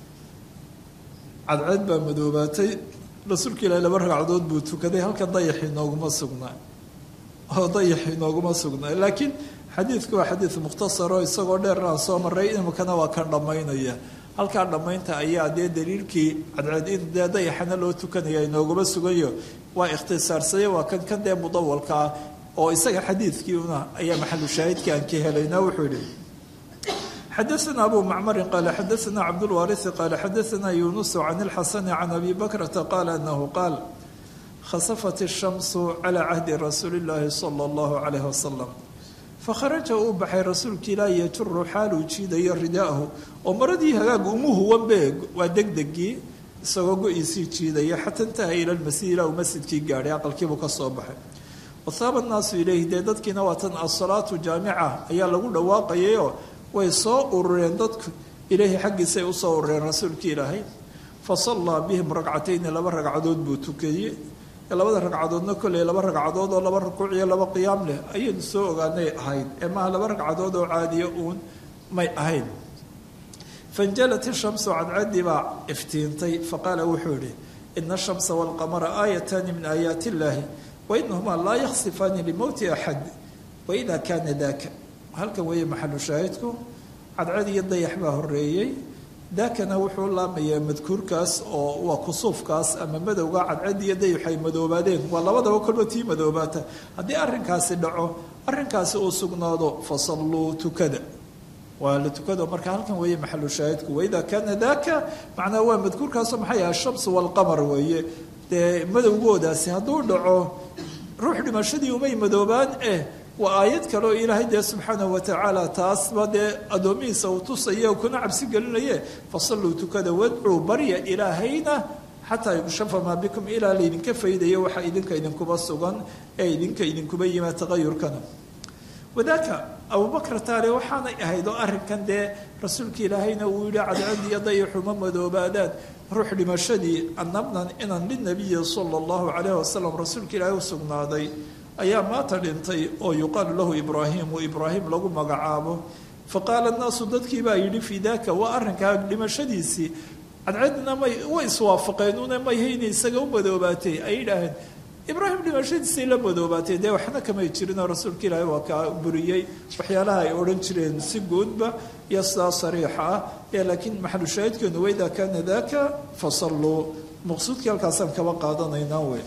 B: cadceed baa madoobaatay rasuulka ilaahi laba ragcadood buu tukaday halka dayaxii nooguma sugnaa oo dayaxii nooguma sugnaa laakiin xadiidku waa xadiid mukhtasaro isagoo dheerna aan soo maray imikana waa kan dhammaynaya halkaa dhammaynta ayaa dee daliilkii cadceed in dee dayaxana loo tukanaya inooguma sugayo waa ikhtisaarsaday waa kan kan dee mudawalka ah oo isaga xadiidkii una ayaa maxalu shaahidkii aan ka helayna wuxuu yihi xadaثna abu macmarin qaala xadaثna cabdاlwaariثi qaala xadaثna yunusu can اlxasani can abi bakrata qaala anahu qaal khasafat الshamsu calى cahdi rasuuli اllaahi salى اllahu عalayh wasalam fakharaja uu baxay rasuulka ilaahi yajuru xaaluu jiidayo ridaahu oo maradii hagaag umu huwanbe waa degdegii isagoo go-iisii jiidaya xata intaha ila lmasjid ilaa uu masjidkii gaadhay aqalkiibuu ka soo baxay wahaaba annaasu ilayhi dee dadkiina waa tan asalaatu jaamica ayaa lagu dhawaaqayayoo way soo urureen dadku ilaahi xaggiisay usoo urureen rasuulkii ilaahay fa sallaa bihim ragcatayni laba ragcadood buu tukayey labada ragcadoodna kolley laba ragcadood oo laba rukuuc iyo laba qiyaam leh ayaynu soo ogaanay ahayd ee maaha laba ragcadood oo caadiya uun may ahayn fanjalat ishamsu cadcadii baa iftiintay faqaala wuxuu yihi ina ashamsa walqamara aayataani min aayaati illaahi wainahumaa laa yaksifaani limowti axad waida kaana daaka halkan weeye maxalu shaahidku cadcad iyo dayax baa horeeyey daakana wuxuu laamayaa madkuurkaas oo waa kusuufkaas ama madowga cadcad iyo dayax ay madoobaadeen waa labadaba kolba tii madoobaata haddii arrinkaasi dhaco arrinkaasi uu sugnaado fasalluu tukada waa la tukado marka halkan weeye maxalu shaahidku waida kaana daaka macnaa waa madkuurkaasoo maxay ah ashamsu walqamar weeye dee madowgoodaasi hadduu dhaco ruux dhimashadii umay madoobaan eh waa aayad kale oo ilaahay dee subxaanahu watacaala taasba dee addoomihiisa uu tusaya kuna cabsi gelinaye fasalluu tukada wadcuu barya ilaahayna xataa yukshafa maa bikum ilaa laydinka faydayo waxaa idinka idinkuba sugan ee idinka idinkuba yima taqayurkana wadaaka abubakar taale waxaanay ahayd oo arrinkan dee rasuulka ilaahayna uu yihi cadcad iyo dayaxuma madoobaadaan ruux dhimashadii annabnan inan linabiyi sala allahu calayh wasalam rasuulka ilaahay u sugnaaday ayaa maata dhintay oo yuqaalu lahu ibraahimu ibraahim lagu magacaabo faqaala annaasu dadkii baa yidhi fii daaka waa arrinkaa dhimashadiisii cadcadna may way iswaafaqeen una mayhayna isaga u madoobaatay ay yidhaaheen ibraahim dhimashadiisay la madoobaatay dee waxna kamay jirinoo rasuulka ilaahay waa kaa buriyey waxyaalaha ay odhan jireen si guudba iyo sidaa sariixa ah ee laakiin maxalu shaahidkeenu waydaa kaana daaka fasalluu maqsuudkii halkaasaan kaba qaadanaynaa wey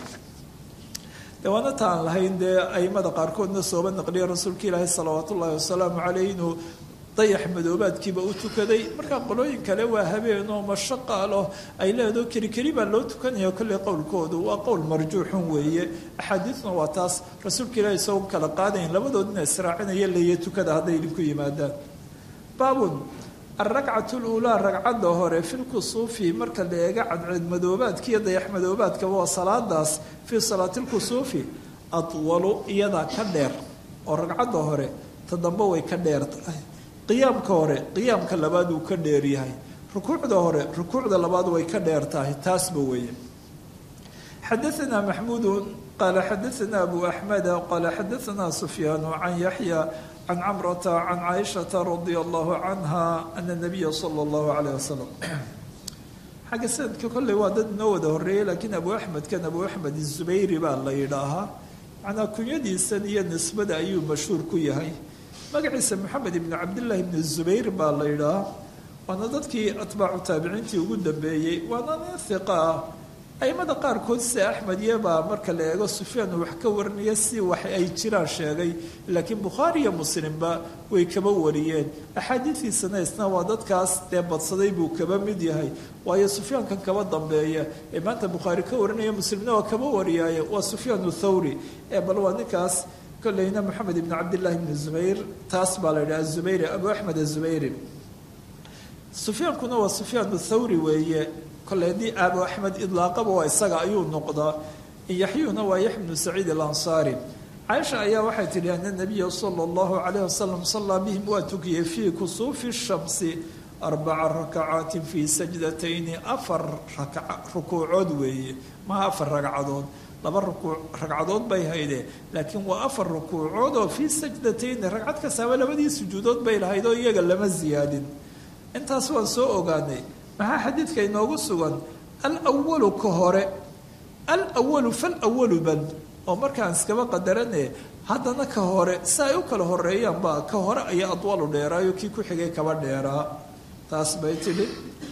B: de waana ta aan lahayn dee aimada qaarkoodna sooba naqliya rasuulka ilaahi salawaat ullaahi wasalaamu caleyh inuu dayax madoobaadkiiba u tukaday markaa qolooyin kale waa habeenoo mashaqaalo ay leedaho keli keli baa loo tukanaya kolley qowlkoodu waa qowl marjuuxun weeye axaadiidna waa taas rasuulka ilaahi isago kala qaadayn labadoodna israacinaya leeya tukada hadday idinku yimaadaan baabun alragcatu luulaa ragcadda hore fi lkusuufi marka la eega cadceed madoobaadka iyo dayax madoobaadkaba waa salaadaas fii salaati lkusuufi adwalu iyadaa ka dheer oo ragcadda hore ta dambe way ka dheer tahay qiyaamka hore qiyaamka labaad uu ka dheer yahay rukuucda hore rukuucda labaad way ka dheer tahay taasba weeye xadaanaa maxmuudu qaala xadaanaa abu axmeda qaala xadaanaa sufyaanu can yaxya can camrata can caaishata radia allahu canha ana nabiya sala allahu calayh wasalam xagga sanadka kolley waa dad inoo wada horreeyey laakiin abu axmedkan abu axmed izubayri baa la yidhaahaa macnaa kunyadiisan iyo nisbada ayuu mashhuur ku yahay magaciisa maxamed ibni cabdillaahi ibni zubayr baa la yidhaahaa waana dadkii atbaacu taabiciintii ugu dambeeyey waana nin hiqa ah aimada qaarkood sida axmed iyobaa marka la eego sufyaan uu wax ka warinaya si wax ay jiraan sheegay laakiin bukhaari iyo muslimba way kaba wariyeen axaadiidiisana isna waa dadkaas dee badsaday buu kaba mid yahay waayo sufyaankan kaba dambeeya ee maanta bukhaari ka warinaya muslimna waa kaba wariyaaye waa sufyaan thawri ee bal waa ninkaas kolleyna moxamed ibni cabdillahi ibni zubayr taas baa la yidhaha azubayri abu axmed azubayri sufyaankuna waa sufyaan thawri weeye kole haddii abu axmed idlaaqaba waa isaga ayuu noqdaa yaxyuuna waa yaxya bnu saciid alansaari caaisha ayaa waxay tidhi ana nabiya sala allahu calayh wasalam sallaa bihim waa tukiyey fii kusuufi shamsi arbaca rakacaatin fii sajdatayni afar rukuucood weeye maha afar ragcadood laba ragcadood bay hayde laakiin waa afar rukuucood oo fii sajdatayni ragcad kastaaba labadii sujuudood bay lahayd oo iyaga lama ziyaadin intaas waan soo ogaanay maxaa xadiidka inoogu sugan alwalu ka hore alwalu falwalu bal oo markaan iskaba qadarane haddana ka hore si ay u kala horeeyaan ba ka hore ayaa adwalu dheeraayo kii ku xigay kaba dheeraa taas bay tidhi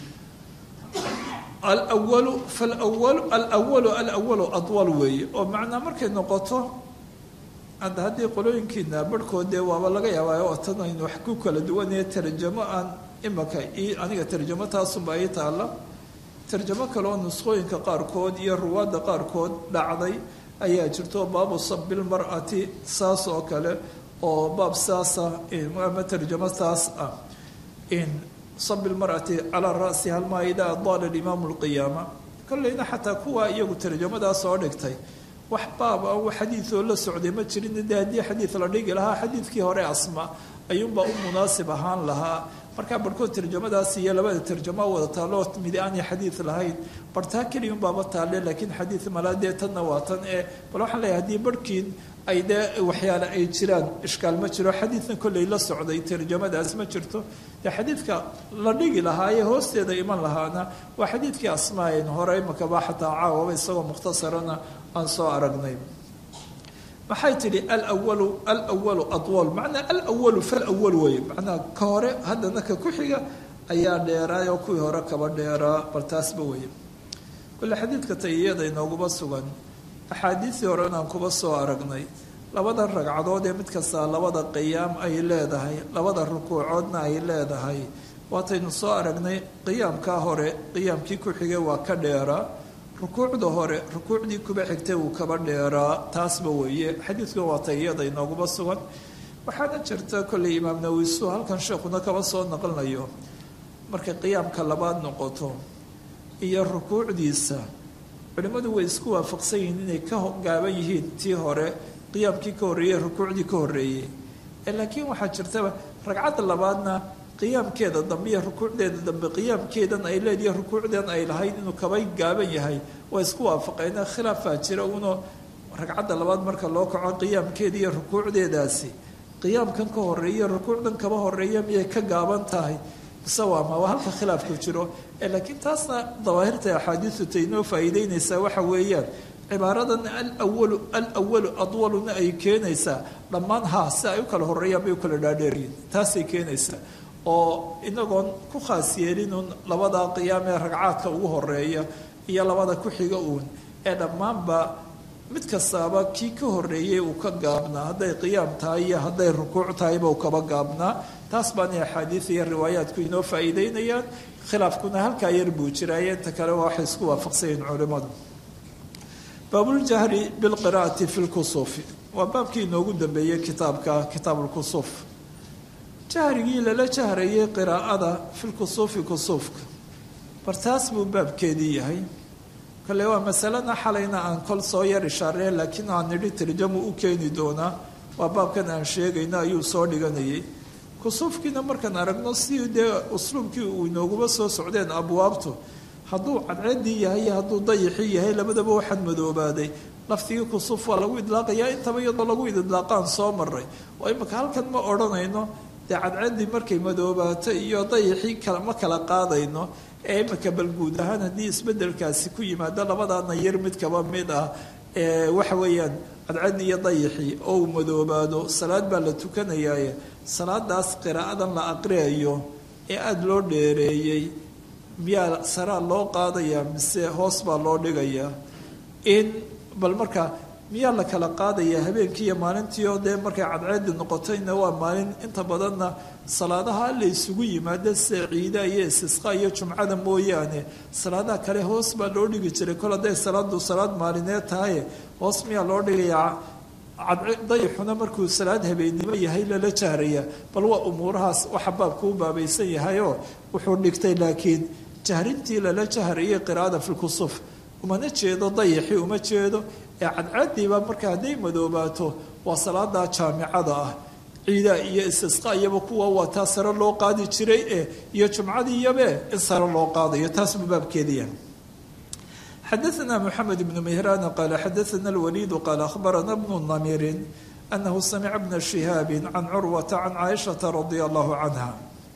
B: alwalu falwalu alwalu alwalu adwal weeye oo macnaa markay noqoto anda haddii qolooyinkiina barhkood dee waaba laga yaabaa oo tan aynu wax ku kala duwanaya tarjamo aan imaka aniga tarjamo taasunba ii taalla tarjamo kale oo nusqooyinka qaarkood iyo ruwaadda qaarkood dhacday ayaa jirto baabu sabilmar'ati saas oo kale oo baab saasa ama tarjamo taas ah sabilmar'ati calaa ra'si halmaa idaa daala imaamu lqiyaama kolleyna xataa kuwa iyagu tarjamadaas oo dhigtay wax baab ah xadiidoo la socday ma jirin de haddii xadiid la dhigi lahaa xadiidkii hore asma ayuunbaa u munaasib ahaan lahaa markaa barhkood tarjamadaas iyo labada tarjamo wada taalloo midi aanay xadiid lahayn bartaa keliyun baaba taalle laakiin xadiid malaa dee tanna waa tan ee bal waxaan leeyahay haddii barhkiin ay dee waxyaale ay jiraan ishkaal ma jiro xadiidna kolley la socday tarjamadaas ma jirto dee xadiidka la dhigi lahaa ee hoosteeda iman lahaana waa xadiidkii asmaayn hore imakaba xataa caawaba isagoo mukhtasarana aan soo aragnay maxay tidhi alwalu alwalu adwal macnaa alwalu falwal weeye macnaa ka hore haddana ka ku xiga ayaa dheeraay oo kuwii hore kaba dheeraa bal taasba weeye kule xadiidka tayiyada inooguma sugan axaadiistii hore inaan kuba soo aragnay labada ragcadood ee mid kastaa labada qiyaam ay leedahay labada rukuucoodna ay leedahay waataynu soo aragnay qiyaamkaa hore qiyaamkii ku xigay waa ka dheeraa rukuucda hore rukuucdii kuba xigtay uu kaba dheeraa taasba weeye xadiidka waa tayiyada inooguma sugan waxaana jirta kolley imaam nawisu halkan sheekuna kaba soo naqlinayo markay qiyaamka labaad noqoto iyo rukuucdiisa culimmadu way isku waafaqsan yihiin inay ka gaaban yihiin tii hore qiyaamkii ka horreeyey rukuucdii ka horreeyey laakiin waxaa jirtaba ragcadda labaadna qiyaamkeeda dambe iyo rukuucdeeda dambe qiyaamkeedan ay leediyo rukuucdan ay lahayd inuu kaba gaaban yahay waa isku waafaqeen khilaafaa jira uno ragcadda labaad marka loo kaco qiyaamkeeda iyo rukuucdeedaasi qiyaamkan ka horeeya rukuucdan kaba horeeya miyay ka gaaban tahay mise waama waa halka khilaafku jiro laakiin taasna dawaahirta axaadiisu tay inoo faa'iideynaysaa waxa weeyaan cibaaradan alawalu alawalu adwaluna ay keenaysaa dhammaan haa si ay u kala horeeyaan bay u kala dhaadheeryihin taasay keenaysaa oo inagoon ku khaas yeelinun labadaa qiyaam ee ragcaadka ugu horeeya iyo labada ku xiga uun ee dhammaanba mid kastaaba kii ka horeeyey uu ka gaabnaa hadday qiyaam tahay iyo hadday rukuuc tahayba uu kaba gaabnaa taas baana axaadiid iyo riwaayaadku inoo faa'iideynayaan khilaafkuna halkaa yar buu jiraaye inta kale waxay isku waafaqsanyihin culimmadu baabuljahri bilqiraa'ati fi lkusuufi waa baabkii inoogu dambeeyey kitaabka kitaab lkusuuf jahrigii lala jahrayay qiraa'ada fi lkusuufi kusuufka bartaas buu baabkeedii yahay kale waa masalena xalayna aan kol soo yar ishaaree laakiin aan nidhi tarjamu u keeni doonaa waa baabkan aan sheegayno ayuu soo dhiganayay kusuufkiina markaan aragno si dee usluubkii uu inooguma soo socdeen abwaabtu hadduu cadceedii yahay iyo hadduu dayixii yahay labadaba waxaan madoobaaday laftigii kusuuf waa lagu idlaaqayaa intaba iyadoo lagu idlaaqaan soo maray oo imika halkan ma odhanayno dee cadceeddii markay madoobaato iyo dayixii ma kala qaadayno ee imika bal guud ahaan haddii isbedelkaasi ku yimaado labadaana yar mid kaba mid ah waxa weeyaan cadceeddi iyo dayixii oo uu madoobaado salaad baa la tukanayaaye salaadaas qiraa'adan la aqriyayo ee aada loo dheereeyey miyaa saraa loo qaadayaa mise hoos baa loo dhigayaa in bal marka miyaa la kala qaadayaa habeenkii iyo maalintii oo dee markay cadceedi noqotayna waa maalin inta badanna salaadaha la isugu yimaado sida ciida iyo istisqa iyo jumcada mooyaane salaadaha kale hoos baa loo dhigi jiray kol hadday salaadu salaad maalineed tahay hoos miyaa loo dhigayaa dayixuna markuu salaad habeennimo yahay lala jahraya bal waa umuurahaas waxa baabkuu baabaysan yahayoo wuxuu dhigtay laakiin jahrintii lala jahrayay qiraa'ada fi lkusuuf umana jeedo dayixii uma jeedo ee cadcaadiiba marka hadday madoobaato waa salaada jaamicada ah ciida iyo istisqa iyaba kuwa waa taa sare loo qaadi jiray e iyo jumcadii iyabe in sare loo qaadayo taas buu baabkeediya xadaثna mxamed bn mihran qala xadaثna اlwaliid qala akhbarana bnu namirin anahu samica bna shihaabi can curwata can caaishaةa radia allahu canha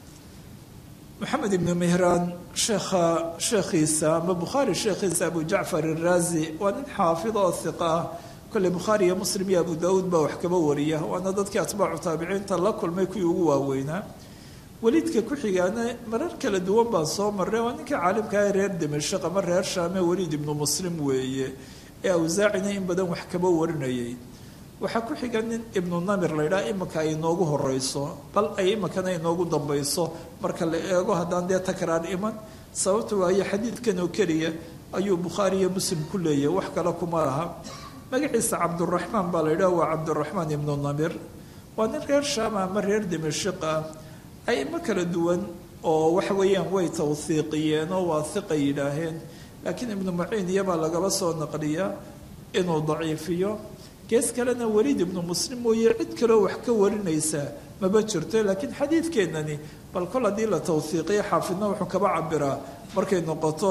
B: moxamed ibnu mihraan sheekha sheekhiisa ama bukhaari sheekhiisa abu jacfar iraazi waa nin xaafid oo hiqa ah kolley bukhaari iyo muslim iyo abu daauud baa wax kaba wariya waana dadkii atbaacu taabiciinta la kulmay kuwii ugu waaweynaa weliidka ku xigaana marar kala duwan baan soo marray waa ninkii caalimkaah reer dimashaq ama reer shaame weliid ibnu muslim weeye ee awsaacina in badan wax kaba warinayay waxaa ku xiga nin ibnu namir la ydhaha imika ay inoogu horeyso bal ay imikana inoogu dambayso marka la eego haddaan dee takraar iman sababta waayo xadiidkan oo keliya ayuu bukhaari iyo muslim ku leeyahay wax kale kuma laha magaciisa cabduraxmaan baa la yidhaha waa cabduraxmaan ibnu namir waa nin reer shaama ama reer dimashik ah aimo kala duwan oo waxa weeyaan way tawhiiqiyeen oo waa hiqa yidhaaheen laakiin ibnu maciin iyabaa lagaba soo naqliyaa inuu daciifiyo gees kalena weliid ibnu muslim mooye cid kaleo wax ka warinaysaa maba jirto laakiin xadiidkeennani bal kol haddii la tawhiiqiyo xaafidna wuxuu kaba cabiraa markay noqoto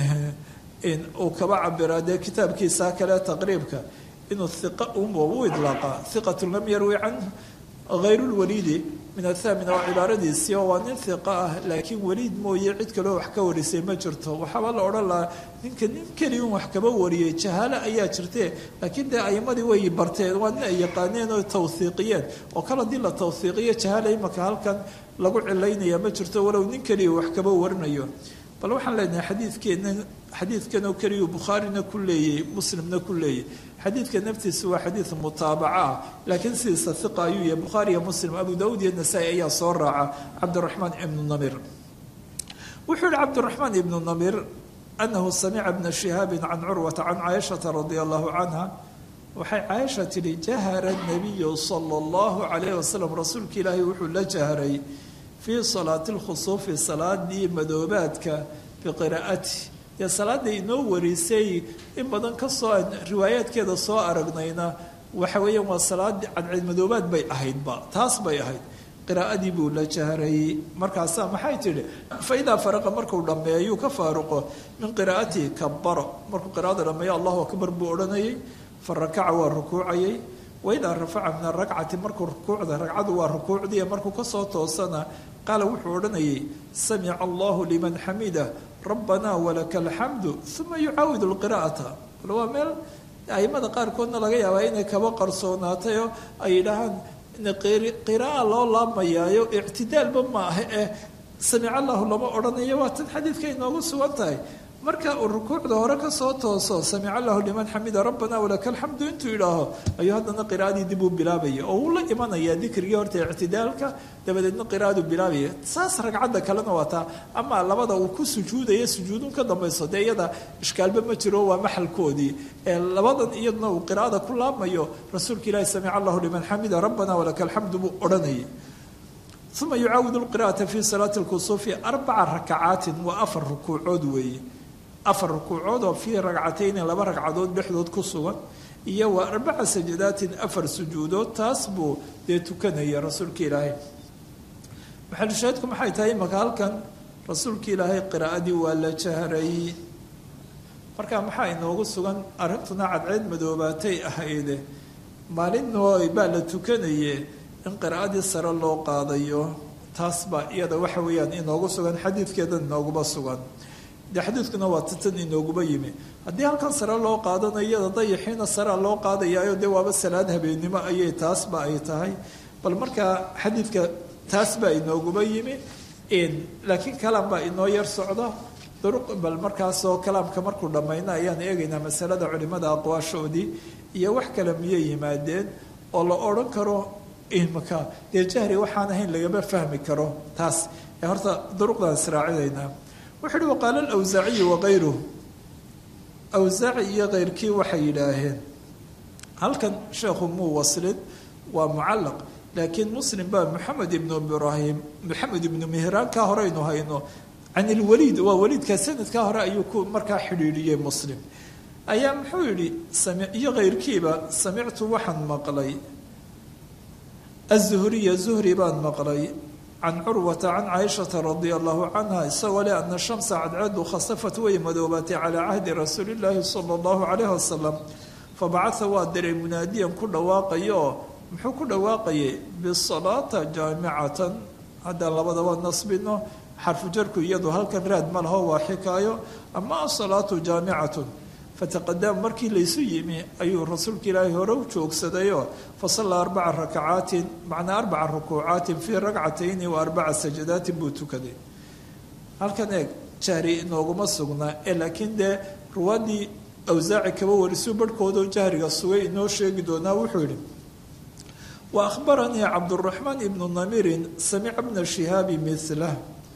B: uu kaba cabiraa dee kitaabkiisa kale taqriibka inuu hiqa unba u idlaaqa hiqatu lam yarwi canhu hayru lwaliidi min athamina waa cibaaradiisii oo waa nin hiqa ah laakiin weliid mooye cid kaloo wax ka warisay ma jirto waxaaba la odhan lahaa ninka nin keliya un wax kaba wariyey jahaalo ayaa jirtee laakiin dee aimadii way barteen waa nin ay yaqaaneen oo tawhiiqiyeen oo kale haddii la tawhiiqiyo jahaala imaka halkan lagu cilaynaya ma jirto walow nin keliya wax kaba warinayo bal waxaan leenahay xadiidkeena xadiidkan oo keliyu bukhaarina ku leeyay muslimna ku leeyay xadiidka naftiisa waa xadiid mutaabaca ah laakiin sidiisa hiqa ayuu yahay bukhaari iyo muslim abu daauud iyo nasaa-i ayaa soo raaca cabdiraxmaan ibnu namir wuxuu yihi cabdiraxmaan ibnu namir anahu samica bna shihaabin can curwata can caaishata radia allahu canha waxay caaisha tidhi jahara nabiyu sala allahu calayh wasalam rasuulka ilaahay wuxuu la jahray fii salaati lkhusuufi salaadii madoobaadka biqiraa'ati dee salaada inoo warisay in badan kasoo riwaayaadkeeda soo aragnayna waxa weeyaan waa salaadii cadceed madoobaad bay ahaydba taas bay ahayd qiraa'adii buu la jahrayey markaasaa maxay tidhi fa idaa faraqa markuu dhammeeyuu ka faaruqo min qiraa'atihi kabaro markuu qiraa'ada dhammeeyo allahu akbar buu odhanayay fa rakaca waa rukuucayay waidaa rafaca min arakcati markuu rukuucda ragcadu waa rukuucdiiya markuu kasoo toosana qaala wuxuu odhanayay samica allahu liman xamida rabbanaa walaka alxamdu uma yucaawidu lqiraa'ata waa meel aimada qaarkoodna laga yaabaa inay kaba qarsoonaatayoo ay yidhaahaan qira'a loo laamayaayo ictidaalba ma aha eh samic allahu lama odhanayo waa tan xadiidka inoogu sugan tahay marka uu rukuucda hore kasoo tooso samic allahu liman xamida rabbana walaka alxamdu intuu yidhaaho ayuu haddana qiraa'adii dib uu bilaabaya oo uu la imanaya dikrigii horta ictidaalka dabadeedna qiraa'adu bilaabaya saas ragcadda kalena waa taa ama labada uu ku sujuudaya sujuudun ka dambayso dee iyada ishkaalba ma jiro waa maxalkoodii ee labadan iyaduna uu qiraa'ada ku laamayo rasuulka ilaahi samic allahu liman xamida rabbana walaka alxamdu buu odhanayay uma yucaawidu lqira'ata fi salaati lkusuufi arbaca rakacaatin waa afar rukuucood weeye afar rukuucood oo fii ragcatayni laba ragcadood dhexdood ku sugan iyo wa arbaca sajadaatin afar sujuudood taas buu dee tukanaya rasuulka ilaahay maxalushaahidku maxay tahay imaka halkan rasuulka ilaahay qiraa'adii waa la jahray marka maxaa inoogu sugan arrintuna cadceed madoobaatay ahayde maalinoo baa la tukanaye in qiraa'adii sare loo qaadayo taas baa iyada waxa weeyaan inoogu sugan xadiidkeedan inooguma sugan de xadiidkuna waa titan inooguba yimi haddii halkan sare loo qaadanayo iyada dayaxiina sarea loo qaadayaayo dee waaba salaad habeennimo ayay taasba ay tahay bal markaa xadiidka taas baa inooguba yimi laakiin kalaam baa inoo yar socda duruq bal markaasoo kalaamka markuu dhammayno ayaan eegaynaa masalada culimada aqwaashoodii iyo wax kale miyay yimaadeen oo la odhan karo imaka dee jahri waxaan ahayn lagama fahmi karo taas ee horta duruqdaan israacinaynaa wuxu uhi waqaala alawsaaciyu wakayruh awsaaci iyo keyrkii waxay yidhaaheen halkan sheekhu muu waslin waa mucallaq laakiin muslim baa moxamed ibnu ibraahim moxamed ibnu mihraan kaa horeynu hayno can ilwaliid waa waliidka sanadkaa hore ayuu ku markaa xidhiidhiyey muslim ayaa muxuu yidhi iyo keyrkiiba samictu waxaan maqlay azuhriya zuhri baan maqlay can curwata can caaishata radia allahu canha isagoo leh ana shamsa cadceedu khasafat way madoobaatay calaa cahdi rasuuli llaahi sala allahu calayh wasalam fabacaa waa diray munaadiyan ku dhawaaqaya oo muxuu ku dhawaaqayay bisalaata jaamicatan haddaan labadaba nasbino xarfu jarku iyadu halkan raad ma laho waa xikaayo ama asalaatu jaamicatun fataqadama markii laysu yimi ayuu rasuulka ilaahay hore u joogsadayoo fasallaa arbaca rakacaatin macnaa arbaca rukuucaatin fii ragcatayni wa arbaca sajadaatin buu tukaday halkan eeg jahri inooguma sugnaa ee laakiin dee ruwaadii awsaaci kaba warisuu barhkoodoo jahriga sugay inoo sheegi doonaa wuxuu yihi wa ahbaranii cabduraxmaan ibnu namirin samica bna shihaabi milah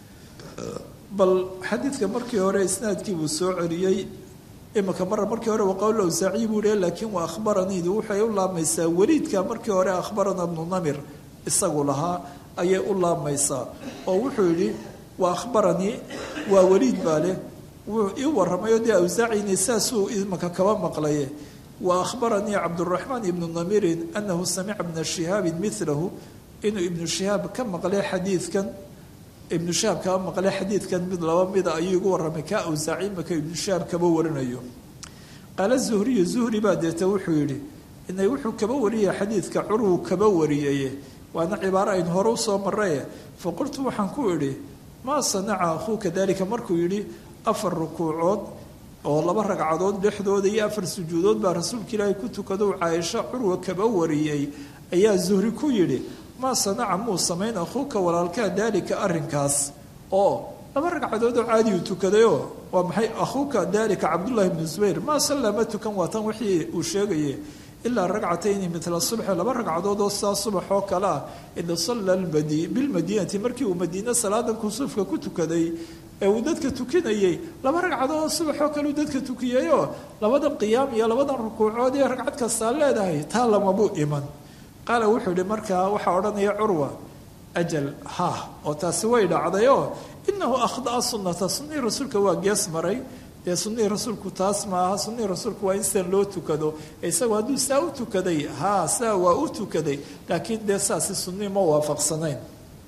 B: bal xadiidka markii hore isnaadkii buu soo celiyey imika mara markii hore waqawl awsaaciy buu hi laakiin waa akhbaraniidu waxay u laamaysaa weliidka markii hore akhbarana bnu namir isagu lahaa ayay u laamaysaa oo wuxuu yidhi waa akhbaranii waa weliid baa leh wuu ii waramayo dee awsaacini saasuu imika kaba maqlaye wa akhbaranii cabduraxmaan ibnu namirin anahu samica bna shihaabin milahu inuu ibnu shihaab ka maqlay xadiidkan ibnu shahaab kaba maqlay xadiidkan mid laba mida ayuu igu warramay kaa awsaaci imaka ibnu shahaab kaba warinayo qaala zuhriyu zuhri baa deeta wuxuu yidhi inay wuxuu kaba wariyay xadiidka curwu kaba wariyaye waana cibaaro aynu hore usoo maraye fa qultu waxaan ku idhi maa sanaca akhuuka dalika markuu yidhi afar rukuucood oo laba ragcadood dhexdooda iyo afar sujuudood baa rasuulka ilaahay ku tukado caaisho curwa kaba wariyey ayaa zuhri ku yidhi maa sanaca muu samayn akhuuka walaalkaa daalika arrinkaas oo laba ragcadood oo caadi uu tukadayoo waa maxay akhuuka daalika cabdullaahi bnu zubayr maa sallaa ma tukan waa tan wixii uu sheegaye ilaa ragcatayni midla subxi laba ragcadood oo sidaa subax oo kale ah ida salla bilmadiinati markii uu madiine salaadan kusuufka ku tukaday ee uu dadka tukinayey laba ragcadood subaxoo kale uu dadka tukiyeyoo labadan qiyaam iyo labadan rukuucood iyo ragcad kastaa leedahay taa lamabuu iman qaala wuxuu yihi markaa waxaa odhanaya curwa ajal ha oo taasi way dhacdayoo inahu akhdaa sunnata sunnihii rasuulka waa gees maray dee sunnihii rasuulku taas maaha sunnihii rasuulku waa in sidan loo tukado isagoo hadduu saa u tukaday haa saa waa u tukaday laakiin dee saasi sunnihii ma waafaqsanayn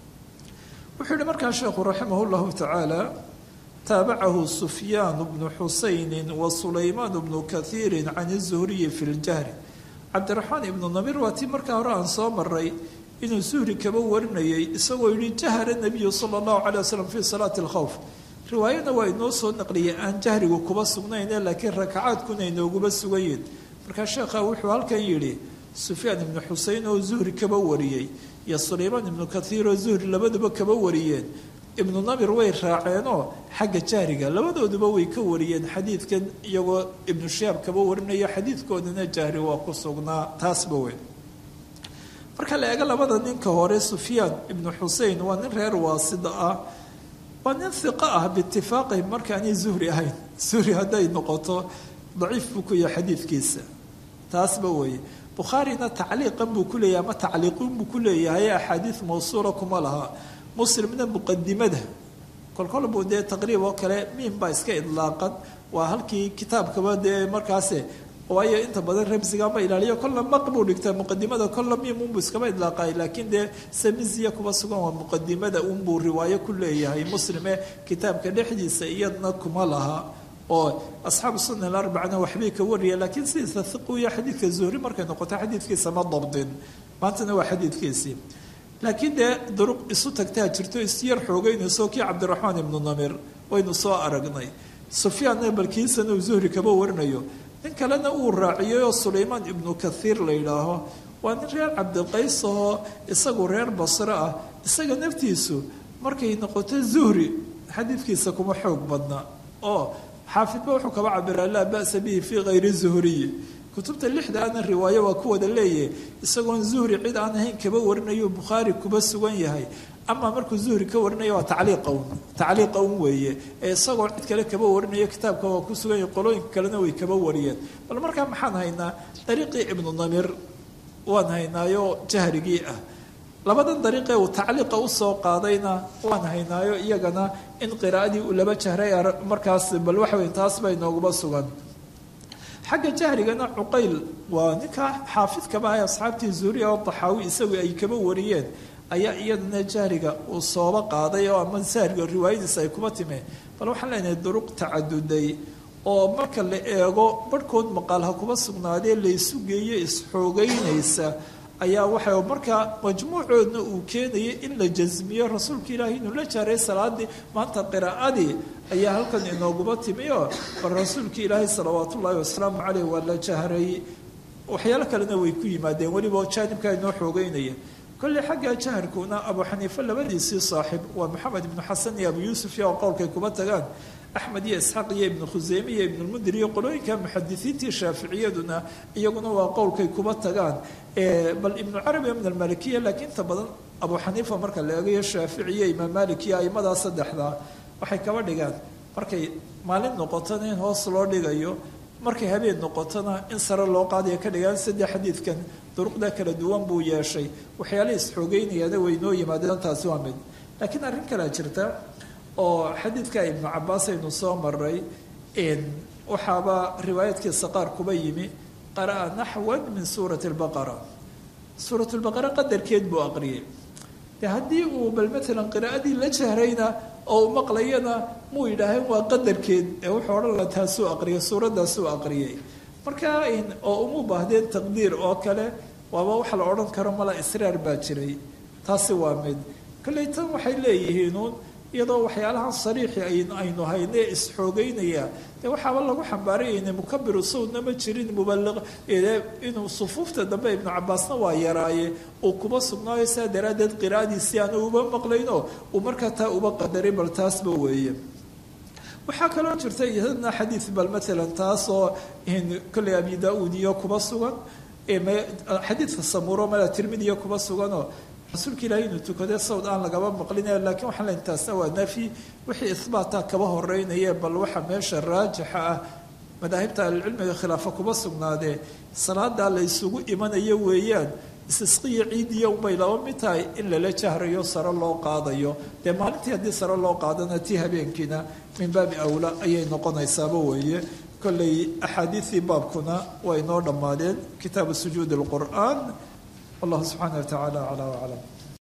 B: wuxuu yihi markaa sheekhu raximah llahu tacaala taabacahu sufyaan bnu xusayni wa sulaymaan bnu kahiiri can izuhriyi fi ljahri cabdiraxmaan ibnu namir waa tii markaa hore aan soo maray inuu zuhri kaba warinayay isagoo yihi jahra nabiyu sala allahu calay wasalam fi salaati alkhowf riwaayana waa inoo soo naqliyay aan jahrigu kuba sugnayne laakiin rakacaadkuna inooguba sugayiin markaa sheekha wuxuu halkan yidhi sufyaan ibnu xusein oo zuhri kaba wariyey iyo sulaymaan ibnu kathiir oo zuhri labaduba kaba wariyeen ibnu namir way raaceenoo xagga jahriga labadooduba way ka wariyeen xadiidkan iyagoo ibnu shihaab kaba warinayo xadiidkoodana jahri waa ku sugnaa taasba weyn marka la eego labada ninka hore sufyaan ibnu xusein waa nin reer waasida ah waa nin hiqo ah biitifaaqihim markaanay zuhri ahayn zuhri hadday noqoto daciif buu ku yahay xadiidkiisa taasba weeye bukhaarina tacliiqan buu ku leeyahay ama tacliiqin buu ku leeyahay axaadiid mawsuula kuma laha muslimna muqadimada kolkol buu dee taqriib oo kale miim baa iska idlaaqan waa halkii kitaabkaba dee markaase waayo inta badan ramsiga ma ilaaliyo kolla maq buu dhigtaa muqadimada kolla miim unbuu iskaba idlaaqay laakiin dee samiziya kuba sugan waa muqadimada unbuu riwaayo ku leeyahay muslime kitaabka dhexdiisa iyadna kuma laha oo asxaabu sunna alarbacana waxbay ka wariya laakiin sidiisa hiqiya xadiidka zuhri markay noqoto xadiidkiisa ma dabdin maantana waa xadiidkiisii laakiin dee duruq isu tagtaa jirto isyar xoogeynayso kii cabdiraxmaan ibnu namir waynu soo aragnay sufyaanna balkiisana uu zuhri kaba warinayo nin kalena uu raaciyey oo sulaymaan ibnu kathiir la yidhaaho waa nin reer cabdiqays oo isagu reer basre ah isaga naftiisu markay noqoto zuhri xadiidkiisa kuma xoog badna oo xaafidba wuxuu kaba cabiraa laa ba'sa bihi fii kayri zuhriyi kutubta lixdaana riwaayo waa ku wada leeyahay isagoon zuhri cid aan ahayn kaba warinayo bukhaari kuba sugan yahay ama markuu zuhri ka warinaya waa tacliiqa un tacliiqa un weeye ee isagoo cid kale kaba warinayo kitaabka waa ku sugan yahay qolooyinka kalena way kaba wariyeen bal markaa maxaan haynaa dariiqii ibnu namir waan haynaayo jahrigii ah labadan dariiqee uu tacliiqa usoo qaadayna waan haynaayo iyagana in qiraa'adii uu laba jahray markaas bal waxa wey taas baa inooguba sugan xagga jahrigana cuqayl waa ninka xaafidkaba ah asxaabtii zuuriya oo daxaawi isagu ay kaba wariyeen ayaa iyadana jahriga uu sooba qaaday oo ama jahriga riwaayadiisa ay kuba timeen bal waxaan leenahay duruq tacaduday oo marka la eego barhkood maqaal ha kuba sugnaadee laysu geeye isxoogeynaysa ayaa waxa markaa majmuucoodna uu keenayay in la jasmiyo rasuulka ilaahi inuu la jaaray salaadii maanta qiraa'adii ayaa halkan inooguba timi oo bal rasuulka ilaahi salawaat ullaahi wasalaamu caleyh waa la jahray waxyaalo kalena way ku yimaadeen weliba jaanibkaa inoo xoogeynaya kolley xagga jaharkuna abu xaniife labadiisii saaxib waa maxamed ibnu xasan iyo abu yuusuf iyo qowlkay kuba tagaan axmed iyo isxaaq iyo ibnu khuseyme iyo ibnulmundir iyo qolooyinka muxadisiintii shaaficiyaduna iyaguna waa qowlkay kuba tagaan bal ibnu carabi min almalikiya laakiin inta badan abu xaniifa marka la eegayo shaaficiya imaam malik iyo aimadaa saddexdaa waxay kaba dhigaan markay maalin noqotona in hoos loo dhigayo markay habeen noqotona in sare loo qaadaya ka dhigaan saddex xadiidkan duruqda kala duwan buu yeeshay waxyaala isxoogeynayaana way noo yimaadeen taasi waa mid laakiin arrin kalea jirta oo xadiidka ibnu cabaas aynu soo maray waxaaba riwaayadkiisa qaar kuba yimi qara'a naxwan min suurati lbaqara suurat lbaqara qadarkeed buu aqriyay de haddii uu bal maalan qiraa'adii la jahrayna oo u maqlayana muu yidhaaheen waa qadarkeed ee wuxuu odhan la taasuu aqriyay suuraddaasuu aqriyay marka oo uma baahdeen taqdiir oo kale waaba waxa la odhan karo mala israar baa jiray taasi waa mid kolley tan waxay leeyihiinuun iyadoo waxyaalahan sariixi aynu hayne isxoogeynaya dee waxaaba lagu xambaarayayna mukabiru sawdna ma jirin mubaliq inuu sufuufta dambe ibnu cabaasna waa yaraaye uu kuba sugnaayo saa daraaddeed qiraa'adiisii aanu uba maqlayno uu markaa taa uba qadaray bal taasba weeye waxaa kaloo jirta iyadana xadiid bal maalan taasoo kolley abi da-uud iyo kuba sugan xadiidka samuuro mala tirmidiya kuba suganoo rasuulka ilaahay inuu tukadee sawd aan lagaba maqlinaya lakiin waxaan leyn taasna waa nafyi wixii ihbaataa kaba horeynaya bal waxa meesha raajixa ah madaahibta ahlucilmiga khilaafa kuma sugnaadee salaadaa la ysugu imanayo weeyaan istisqiya ciidiya unbay laba mid tahay in lala jahrayo sare loo qaadayo dee maalintii haddii sare loo qaadana tii habeenkiina min baabi awla ayay noqonaysaaba weeye kolley axaadiidii baabkuna way noo dhammaadeen kitaabu sujuudi lqur'aan wallahu subxaana wa tacaala aclaa waclam